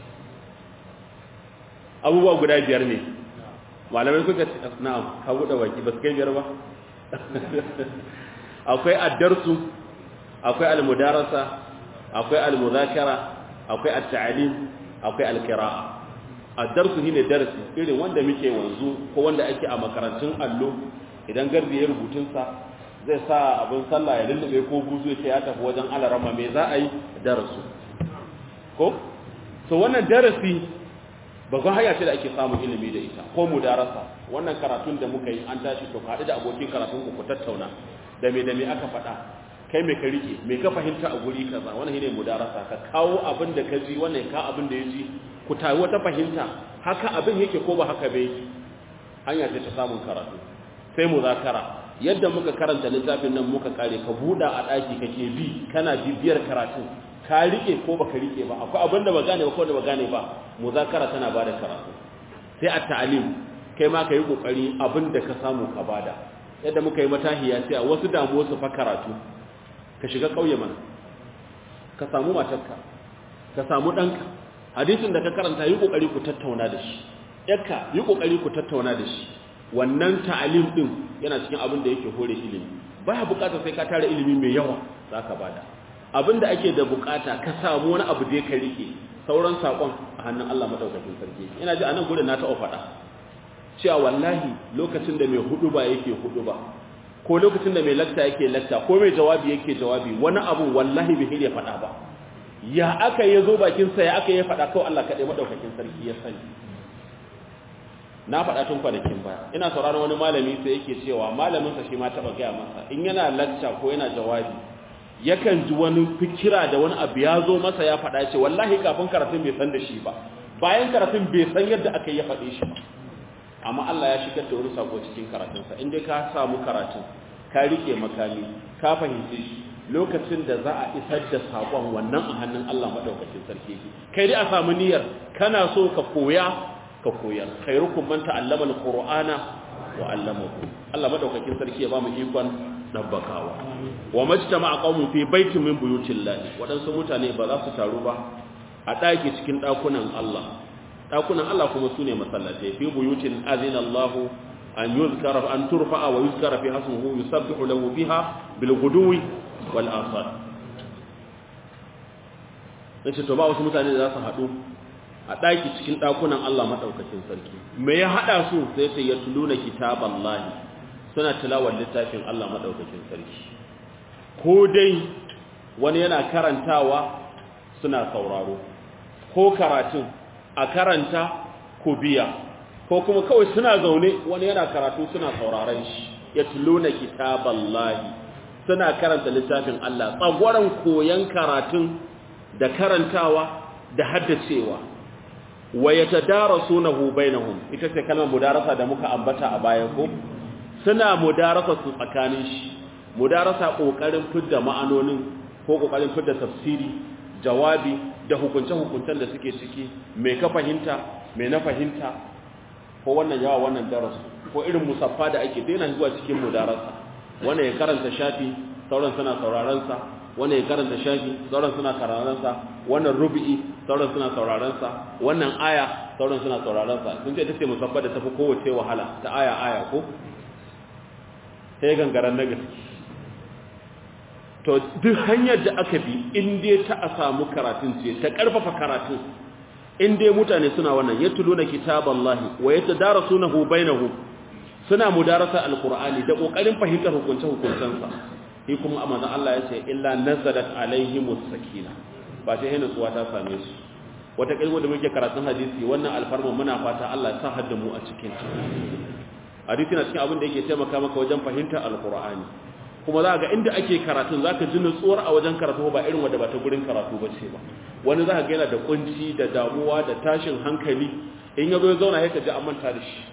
abubuwa guda biyar ne malamai suka ce na'am ka buɗe baki ba su kai biyar ba akwai addarsu akwai almudarasa akwai almuzakara akwai at-ta'lim akwai al-qira'a addarsu shine darasi irin wanda muke wanzu ko wanda ake a makarantun allo idan garbi ya rubutun sa zai sa abin sallah ya lullube ko buzu ya ce ya tafi wajen alarama me za a yi darasu ko so wannan darasi babban hanya ce da ake samun ilimi da ita ko mudarasa wannan karatun da muka yi an tashi to haɗu da abokin karatun ku ku tattauna da me da me aka faɗa kai me ka rike me ka fahimta a guri kaza wannan shine mudarasa ka kawo abin da ka ji wannan ka abin da ya ji ku tayi wata fahimta haka abin yake ko ba haka bai hanya ce ta samun karatu sai muzakara yadda muka karanta littafin nan muka kare ka buɗa a ɗaki kake bi kana bibiyar karatun ka rike ko baka rike ba akwai abin da ba gane ba ko da ba gane ba muzakara tana bada karatu sai a ta'alim kai ma ka yi kokari abin da ka samu ka bada yadda muka yi matahiya sai a wasu damuwa su fa karatu ka shiga kauye mana ka samu matarka ka samu ɗanka hadisin da ka karanta yi kokari ku tattauna da shi yakka yi kokari ku tattauna da shi wannan ta'alim din yana cikin abin da yake hore ilimi baya bukatar sai ka tara ilimi mai yawa zaka bada abin da ake da bukata ka samu wani abu da ka rike sauran sakon a hannun Allah madaukakin sarki ina ji anan gurin na taɓa faɗa cewa wallahi lokacin da mai hudu ba yake hudu ba ko lokacin da mai lakta yake lakta ko mai jawabi yake jawabi wani abu wallahi bai ya faɗa ba ya aka yi zo bakin sa ya aka yi faɗa kawai Allah kaɗai madaukakin sarki ya sani na faɗa tun kwanakin baya ina sauraron wani malami sai yake cewa malaminsa shi ma taɓa gaya masa in yana lacca ko yana jawabi yakan ji wani fikira da wani abu ya zo masa ya faɗa ce wallahi kafin karatun bai san da shi ba bayan karatun bai san yadda aka yi ya faɗe shi ba amma Allah ya shigar da wani sako cikin karatunsa in dai ka samu karatun ka rike makami ka fahimce shi lokacin da za a isar da sakon wannan a hannun Allah madaukakin sarki kai dai a samu niyyar kana so ka koya ka koyar khairukum man ta'allama alqur'ana wa 'allamahu Allah madaukakin sarki ya ba mu ikon dabbakawa wa majtama'a qaumun fi baitin min buyutillahi wadansu mutane ba za su taru ba a daki cikin dakunan Allah dakunan Allah kuma sune masallatai fi buyutin azina Allah an yuzkara an turfa'a wa yuzkara fi hasmuhu yusabbihu lahu biha bil ghuduwi wal asar nace to ba wasu mutane da za su haɗu a ɗaki cikin ɗakunan Allah maɗaukakin sarki me ya haɗa su sai sai ya tuluna kitaban lahi suna tilawar littafin Allah maɗaukakin sarki ko dai wani yana karantawa suna sauraro ko karatun a karanta ko biya ko kuma kawai suna zaune wani yana karatu suna sauraron shi ya tuluna kitaban lahi suna karanta littafin Allah tsagwaron koyon karatun da karantawa da haddacewa wa yatadarasunahu bainahum ita ce kalmar mudarasa da muka ambata a baya ko suna mudarasa su tsakanin shi mudarasa kokarin fidda ma'anonin ko kokarin fidda tafsiri jawabi da hukunce hukuncen da suke ciki me ka fahimta me na fahimta ko wannan yawa wannan darasu ko irin musaffa da ake daina zuwa cikin mudarasa wannan ya karanta shafi sauran suna sauraron sa wannan ya karanta shafi sauran suna sauraron sa wannan rubi'i sauran suna sauraron sa wannan aya sauran suna sauraron sa sun ce tace musabba da tafi kowace wahala ta aya aya ko sai gangaran na gaske to duk hanyar da aka bi in dai ta a samu karatun ce ta karfafa karatun in dai mutane suna wannan yatluna kitaballahi wa yatadarasunahu bainahum suna mudarasa alqur'ani da kokarin fahimtar hukunce hukuncensa shi kuma amana Allah ya ce illa nazalat alaihimus sakina ba sai hina tsuwa ta same su wata kalmo da muke karatun hadisi wannan alfarma muna fata Allah ya sa hadda mu a cikin hadisi na cikin abin da yake taimaka maka wajen fahimtar alqur'ani kuma za ga inda ake karatun zaka ji nutsuwar a wajen karatu ba irin wanda ba ta gurin karatu ba ce ba wani za ka ga yana da kunci da damuwa da tashin hankali in ya zo ya zauna ya ji an manta da shi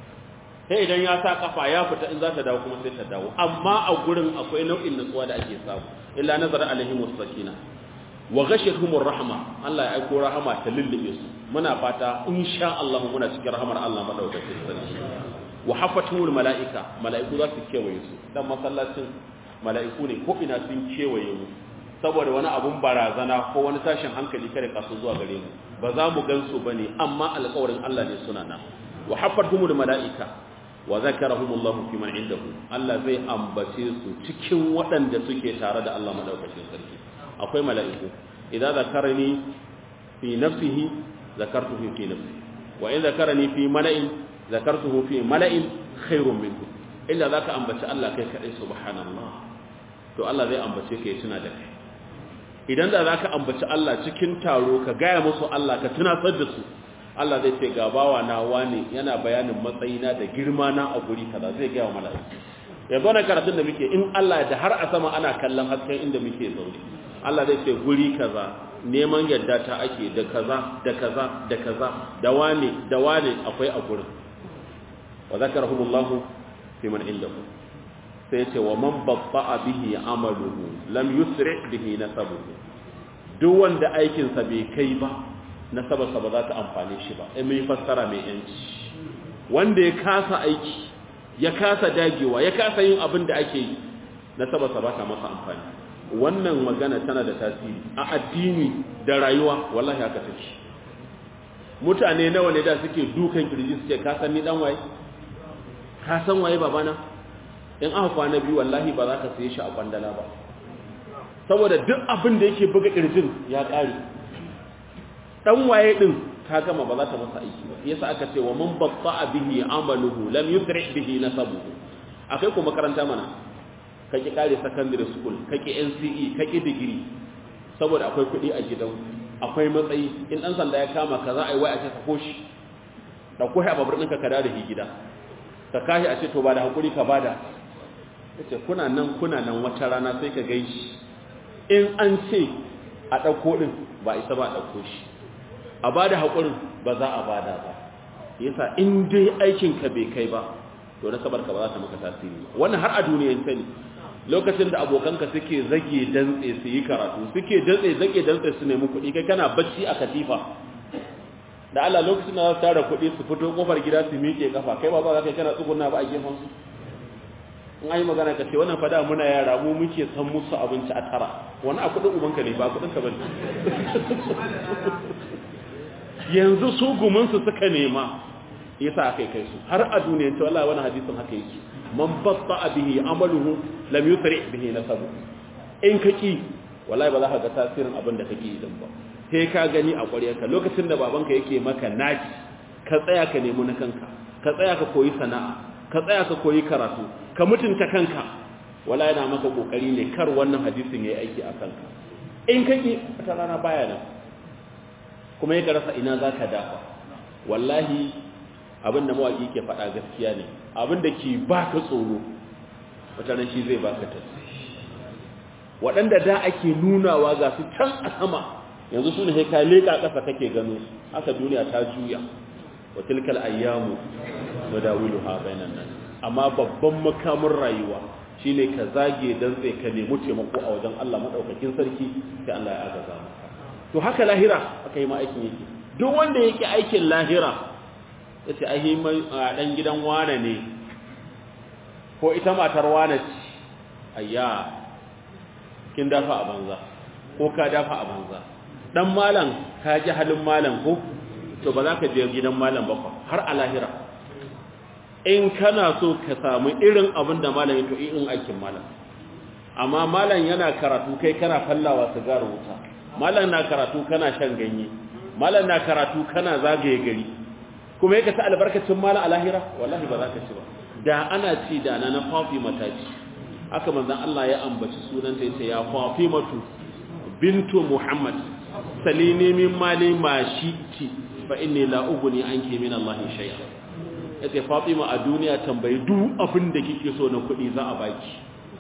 sai idan ya sa kafa ya fita in za ta dawo kuma sai ta dawo amma a gurin akwai nau'in nutsuwa da ake samu illa nazara alaihim sakina wa ghashiyatuhum rahma Allah ya aiko rahama ta lullube su muna fata insha Allah muna cikin rahmar Allah madaukakin sarki wa hafatul malaika malaiku za su kewaye su dan masallacin malaiku ne ko ina sun kewaye mu saboda wani abun barazana ko wani tashin hankali kare kasu zuwa gare mu ba za mu gansu bane amma alƙawarin Allah ne suna nan wa hafatul malaika wa zakarahumullahu fi man indahu Allah zai ambace su cikin waɗanda suke tare da Allah madaukakin sarki akwai mala'iku idan zakarani fi nafsihi zakartuhu fi nafsi wa in zakarani fi mala'in zakartuhu fi mala'in khairun minhu illa zaka ambaci Allah kai kadai subhanallah to Allah zai ambace ka ya tuna da kai idan da zaka ambaci Allah cikin taro ka gaya musu Allah ka tunatar da su Allah zai ce ga bawa na wani yana bayanin matsayina da girma na a guri kaza zai gaya wa mala'iku yanzu na karatun da muke in Allah da har a sama ana kallon hasken inda muke zaune Allah zai ce guri kaza neman yadda ta ake da kaza da kaza da kaza da wane da wane akwai a gurin wa zakarahumullahu fi man indahu sai ce wa man babba'a bihi amaluhu lam yusri bihi nasabuhu duk wanda aikinsa bai kai ba nasabarsa ba za ta amfane shi ba in mai fassara mai yanci wanda ya kasa aiki ya kasa dagewa ya kasa yin abin da ake yi nasabarsa ba ta masa amfani wannan magana tana da tasiri a addini da rayuwa wallahi haka take mutane nawa ne da suke dukan kirji suke ka san ni dan waye ka san waye babana in aka kwana biyu wallahi ba za ka saye shi a kwandala ba saboda duk abin da yake buga kirjin ya kare dan waye din ka gama ba za ta masa aiki ba yasa aka ce wa man batta bihi amaluhu lam yusri bihi nasabuhu akai ko makaranta mana kake kare secondary school kake NCE kake degree saboda akwai kuɗi a gidan akwai matsayi in dan sanda ya kama ka za a yi wai a ce sako shi dauko shi a babur ɗinka ka da shi gida ka kashi a ce to ba da hakuri ka bada yace kuna nan kuna nan wata rana sai ka gaishi in an ce a dauko din ba isa ba a dauko shi a bada hakurin ba za a bada ba yasa in dai aikin ka bai kai ba to na sabar ka ba za ta maka tasiri wannan har a duniyar sani lokacin da abokanka suke zage dantse su yi karatu suke dantse zage dantse su nemi kuɗi kai kana bacci a katifa da Allah lokacin da za su tara kuɗi su fito kofar gida su miƙe kafa kai ba za ka kana tsuguna ba a gefen su in an yi magana ka ce wannan fada muna yara mu muke san musu abinci a tara wani a kuɗin ubanka ne ba kuɗin ka bane yanzu su gumunsu suka nema yasa aka kai su har a duniyar ta wallahi wani hadisin haka yake man batta bihi amaluhu lam yusri bihi nasabu in ka ki wallahi ba za ka ga tasirin abin da kake idan ba sai ka gani a ƙwaryarka lokacin da babanka yake maka naki ka tsaya ka nemi na kanka ka tsaya ka koyi sana'a ka tsaya ka koyi karatu ka mutunta kanka wallahi yana maka kokari ne kar wannan hadisin yayi aiki a kanka in ka ki ta rana baya nan kuma ya rasa ina zaka dafa wallahi abin da mawaki ke faɗa gaskiya ne abin da ke baka tsoro wata nan shi zai baka tasiri waɗanda da ake nunawa ga su can a sama yanzu su ne sai ka leƙa ƙasa kake gano haka duniya ta juya wa tilkal ayyamu madawilu ha bainan nan amma babban makamin rayuwa shine ka zage dan sai ka nemi taimako a wajen Allah madaukakin sarki sai Allah ya agaza maka to haka lahira aka yi ma aikin yake duk wanda yake aikin lahira yace ai dan gidan wane ne ko ita matar wane ce ayya kin dafa a banza ko ka dafa a banza dan malam ka ji halin malam ko to ba za ka je gidan malam ba har a lahira in kana so ka samu irin abin da malam to irin aikin malam amma malam yana karatu kai kana fallawa sigar wuta malam na karatu kana shan ganye malam na karatu kana zagaye gari kuma yake ta albarkacin malam a lahira wallahi ba za ka ci ba da ana ci da na na Fatima ta ci haka manzon Allah ya ambaci sunanta yace ya Fatimatu bintu Muhammad salini min mali ma shi'ti fa inni la ughni anki min Allah shay'a yace Fatima a duniya tambayi duk abin da kike so na kuɗi za a baki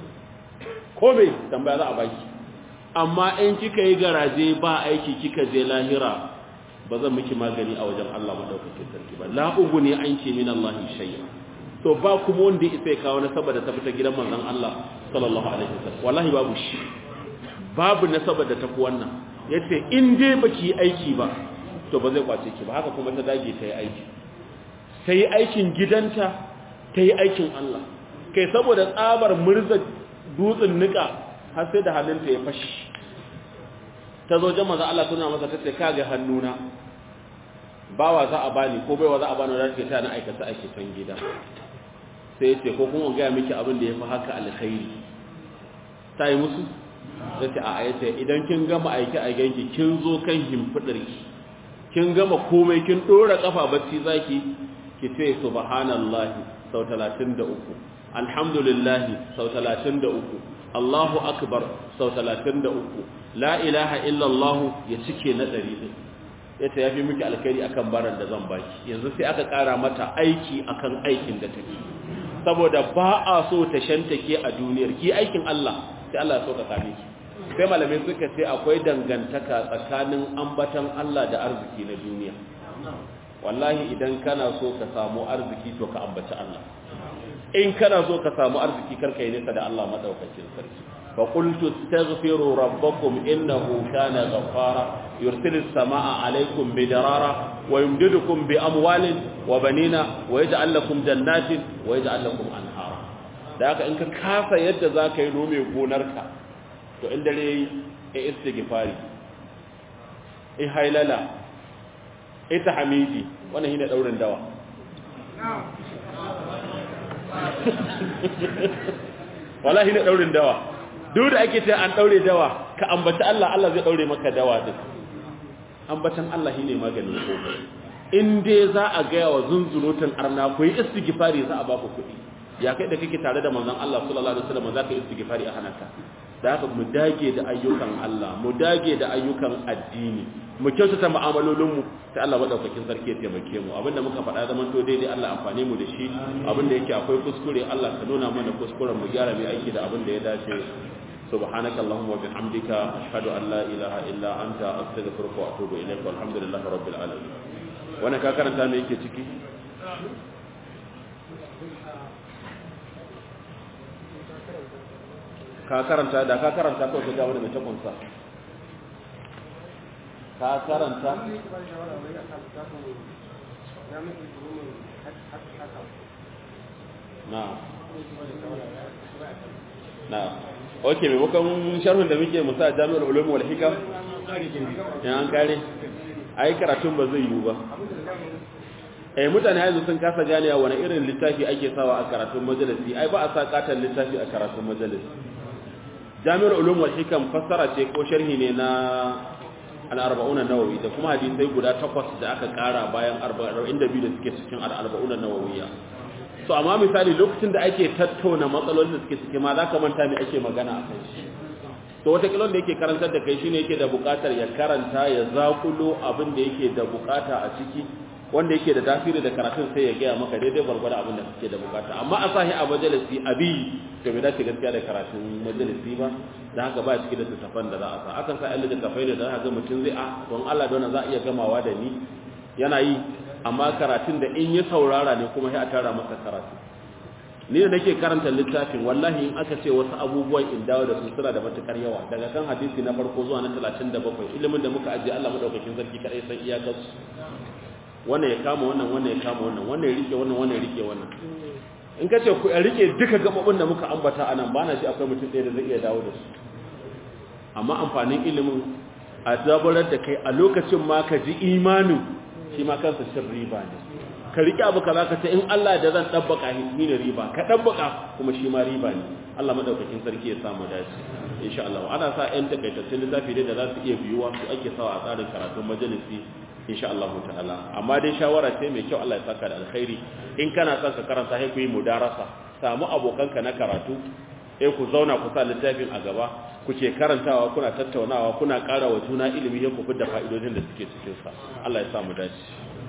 ko bai tambaya za a baki amma in kika yi garaje ba aiki kika je lahira ba zan miki magani a wajen Allah madaukakin sarki ba la ughni anki min Allah shay'a to ba kuma wanda ya isa ya kawo nasaba da ta fita gidan manzon Allah sallallahu alaihi wasallam wallahi babu shi babu nasaba da tafi wannan yace in dai baki aiki ba to ba zai kwace ki ba haka kuma ta dage ta yi aiki ta yi aikin gidanta ta yi aikin Allah kai saboda tsabar murza dutsen nika har sai da hannunta ya fashi ta zo jama'a Allah tuna masa tace kaga hannuna bawa za a bani ko baiwa za a bani da ta na aikata aikatan gida sai ce ko kuma ga miki abin da yafi haka alkhairi ta yi musu sai a ayace idan kin gama aiki a ganki kin zo kan himfidarki kin gama komai kin dora kafa bacci zaki ki ce subhanallahi sau 33 alhamdulillahi sau 33 Allahu akbar sau 33 la ilaha illallah ya cike na 100 yace yafi miki alkhairi akan baran da zan baki yanzu sai aka kara mata aiki akan aikin da take saboda ba a so ta shantake a duniyar ki aikin Allah sai Allah ya so ka same ki sai malamai suka ce akwai dangantaka tsakanin ambatan Allah da arziki na duniya wallahi idan kana so ka samu arziki to ka ambaci Allah in kana so ka samu arziki karka yi nisa da Allah madaukakin sarki fa qultu astaghfiru rabbakum innahu kana ghaffara yursilis samaa alaykum bidarara wa yumdidukum bi amwalin wa banina wa yaj'al lakum jannatin wa yaj'al lakum anhara da haka in ka kasa yadda zaka yi nome gonarka to in dare ya istighfari in hailala ita hamidi wannan shine daurin dawa wallahi ne daurin dawa duk da ake ta an daure dawa ka ambaci Allah Allah zai daure maka dawa din ambatan Allah shine maganin komai in dai za a ga wa zunzurutun arna ku yi istighfari za a ba ku kuɗi ya kai da kake tare da manzon Allah sallallahu alaihi wasallam za ka yi istighfari a hanaka da haka mu dage da ayyukan Allah mu dage da ayyukan addini mu kyautata mu'amalolinmu sai Allah madaukakin sarki ya taimake mu abinda muka faɗa zaman to daidai Allah amfane mu da shi abinda yake akwai kuskure Allah ka nuna mana kuskuren mu gyara mai aiki da abinda ya dace سبحانك اللهم وبحمدك أشهد أن لا إله إلا أنت أستغفرك وأتوب إليك والحمد لله رب العالمين وانا كاكرن تامي يكي تكي kakaranta da ka karanta kawai ka gawo da mai takunsa ka karanta na na ok maimakon sharhun da muke musa a jami'ar ulum wal hikam in an kare ai karatun ba zai yiwu ba eh mutane yanzu sun kasa ganewa wani irin littafi ake sawa a karatun majalisi ai ba a sa katon littafi a karatun majalisi jami'ar ulum wal hikam fassara ce ko sharhi ne na al-arba'una nawawi da kuma hadisai guda takwas da aka kara bayan 42 da suke cikin al-arba'una nawawiyya so amma misali lokacin da ake tattauna matsalolin da suke ciki ma za ka manta me ake magana a kan shi to wata kilon da yake karantar da kai shine yake da bukatar ya karanta ya zakulo abin da yake da bukata a ciki wanda yake da tasiri da karatun sai ya gaya maka daidai gwargwada abin da kake da bukata amma a sahi a majalisi abi to bai dace gaskiya da karatun majalisi ba da haka ba ciki da littattafan da za a sa akan sa ɗan littattafai ne da za ga mutum zai a don Allah don za a iya gamawa da ni yana yi amma karatun da in ya saurara ne kuma sai a tara masa karatu ni da nake karanta littafin wallahi in aka ce wasu abubuwan in dawo da su suna da matukar yawa daga kan hadisi na farko zuwa na 37 ilimin da muka ajiye Allah madaukakin sarki kadai san iyakar su wannan ya kama wannan wannan ya kama wannan wannan ya rike wannan wannan ya rike wannan in ka ce ku rike duka gababin da muka ambata anan bana ji akwai mutum ɗaya da zai iya dawo da su amma amfanin ilimin a zaburar da kai a lokacin ma ka ji imanin shi ma kansa cin riba ne ka riƙe abu kaza ka ce in Allah da zan dabbaka ni ne riba ka dabbaka kuma shi ma riba ne Allah madaukakin sarki ya samu dace insha Allah ana sa ƴan takaitattun littafi da za su iya biyuwa su ake sawa a tsarin karatun majalisi insha Allah ta'ala amma dai shawara ce mai kyau Allah ya saka da alkhairi in kana son ka karanta sai ku yi mudarasa samu abokanka na karatu sai ku zauna ku sa littafin a gaba kuke karantawa kuna tattaunawa kuna ƙara wa juna ilimi ya ku da fa'idodin da suke cikin sa Allah ya sa mu dace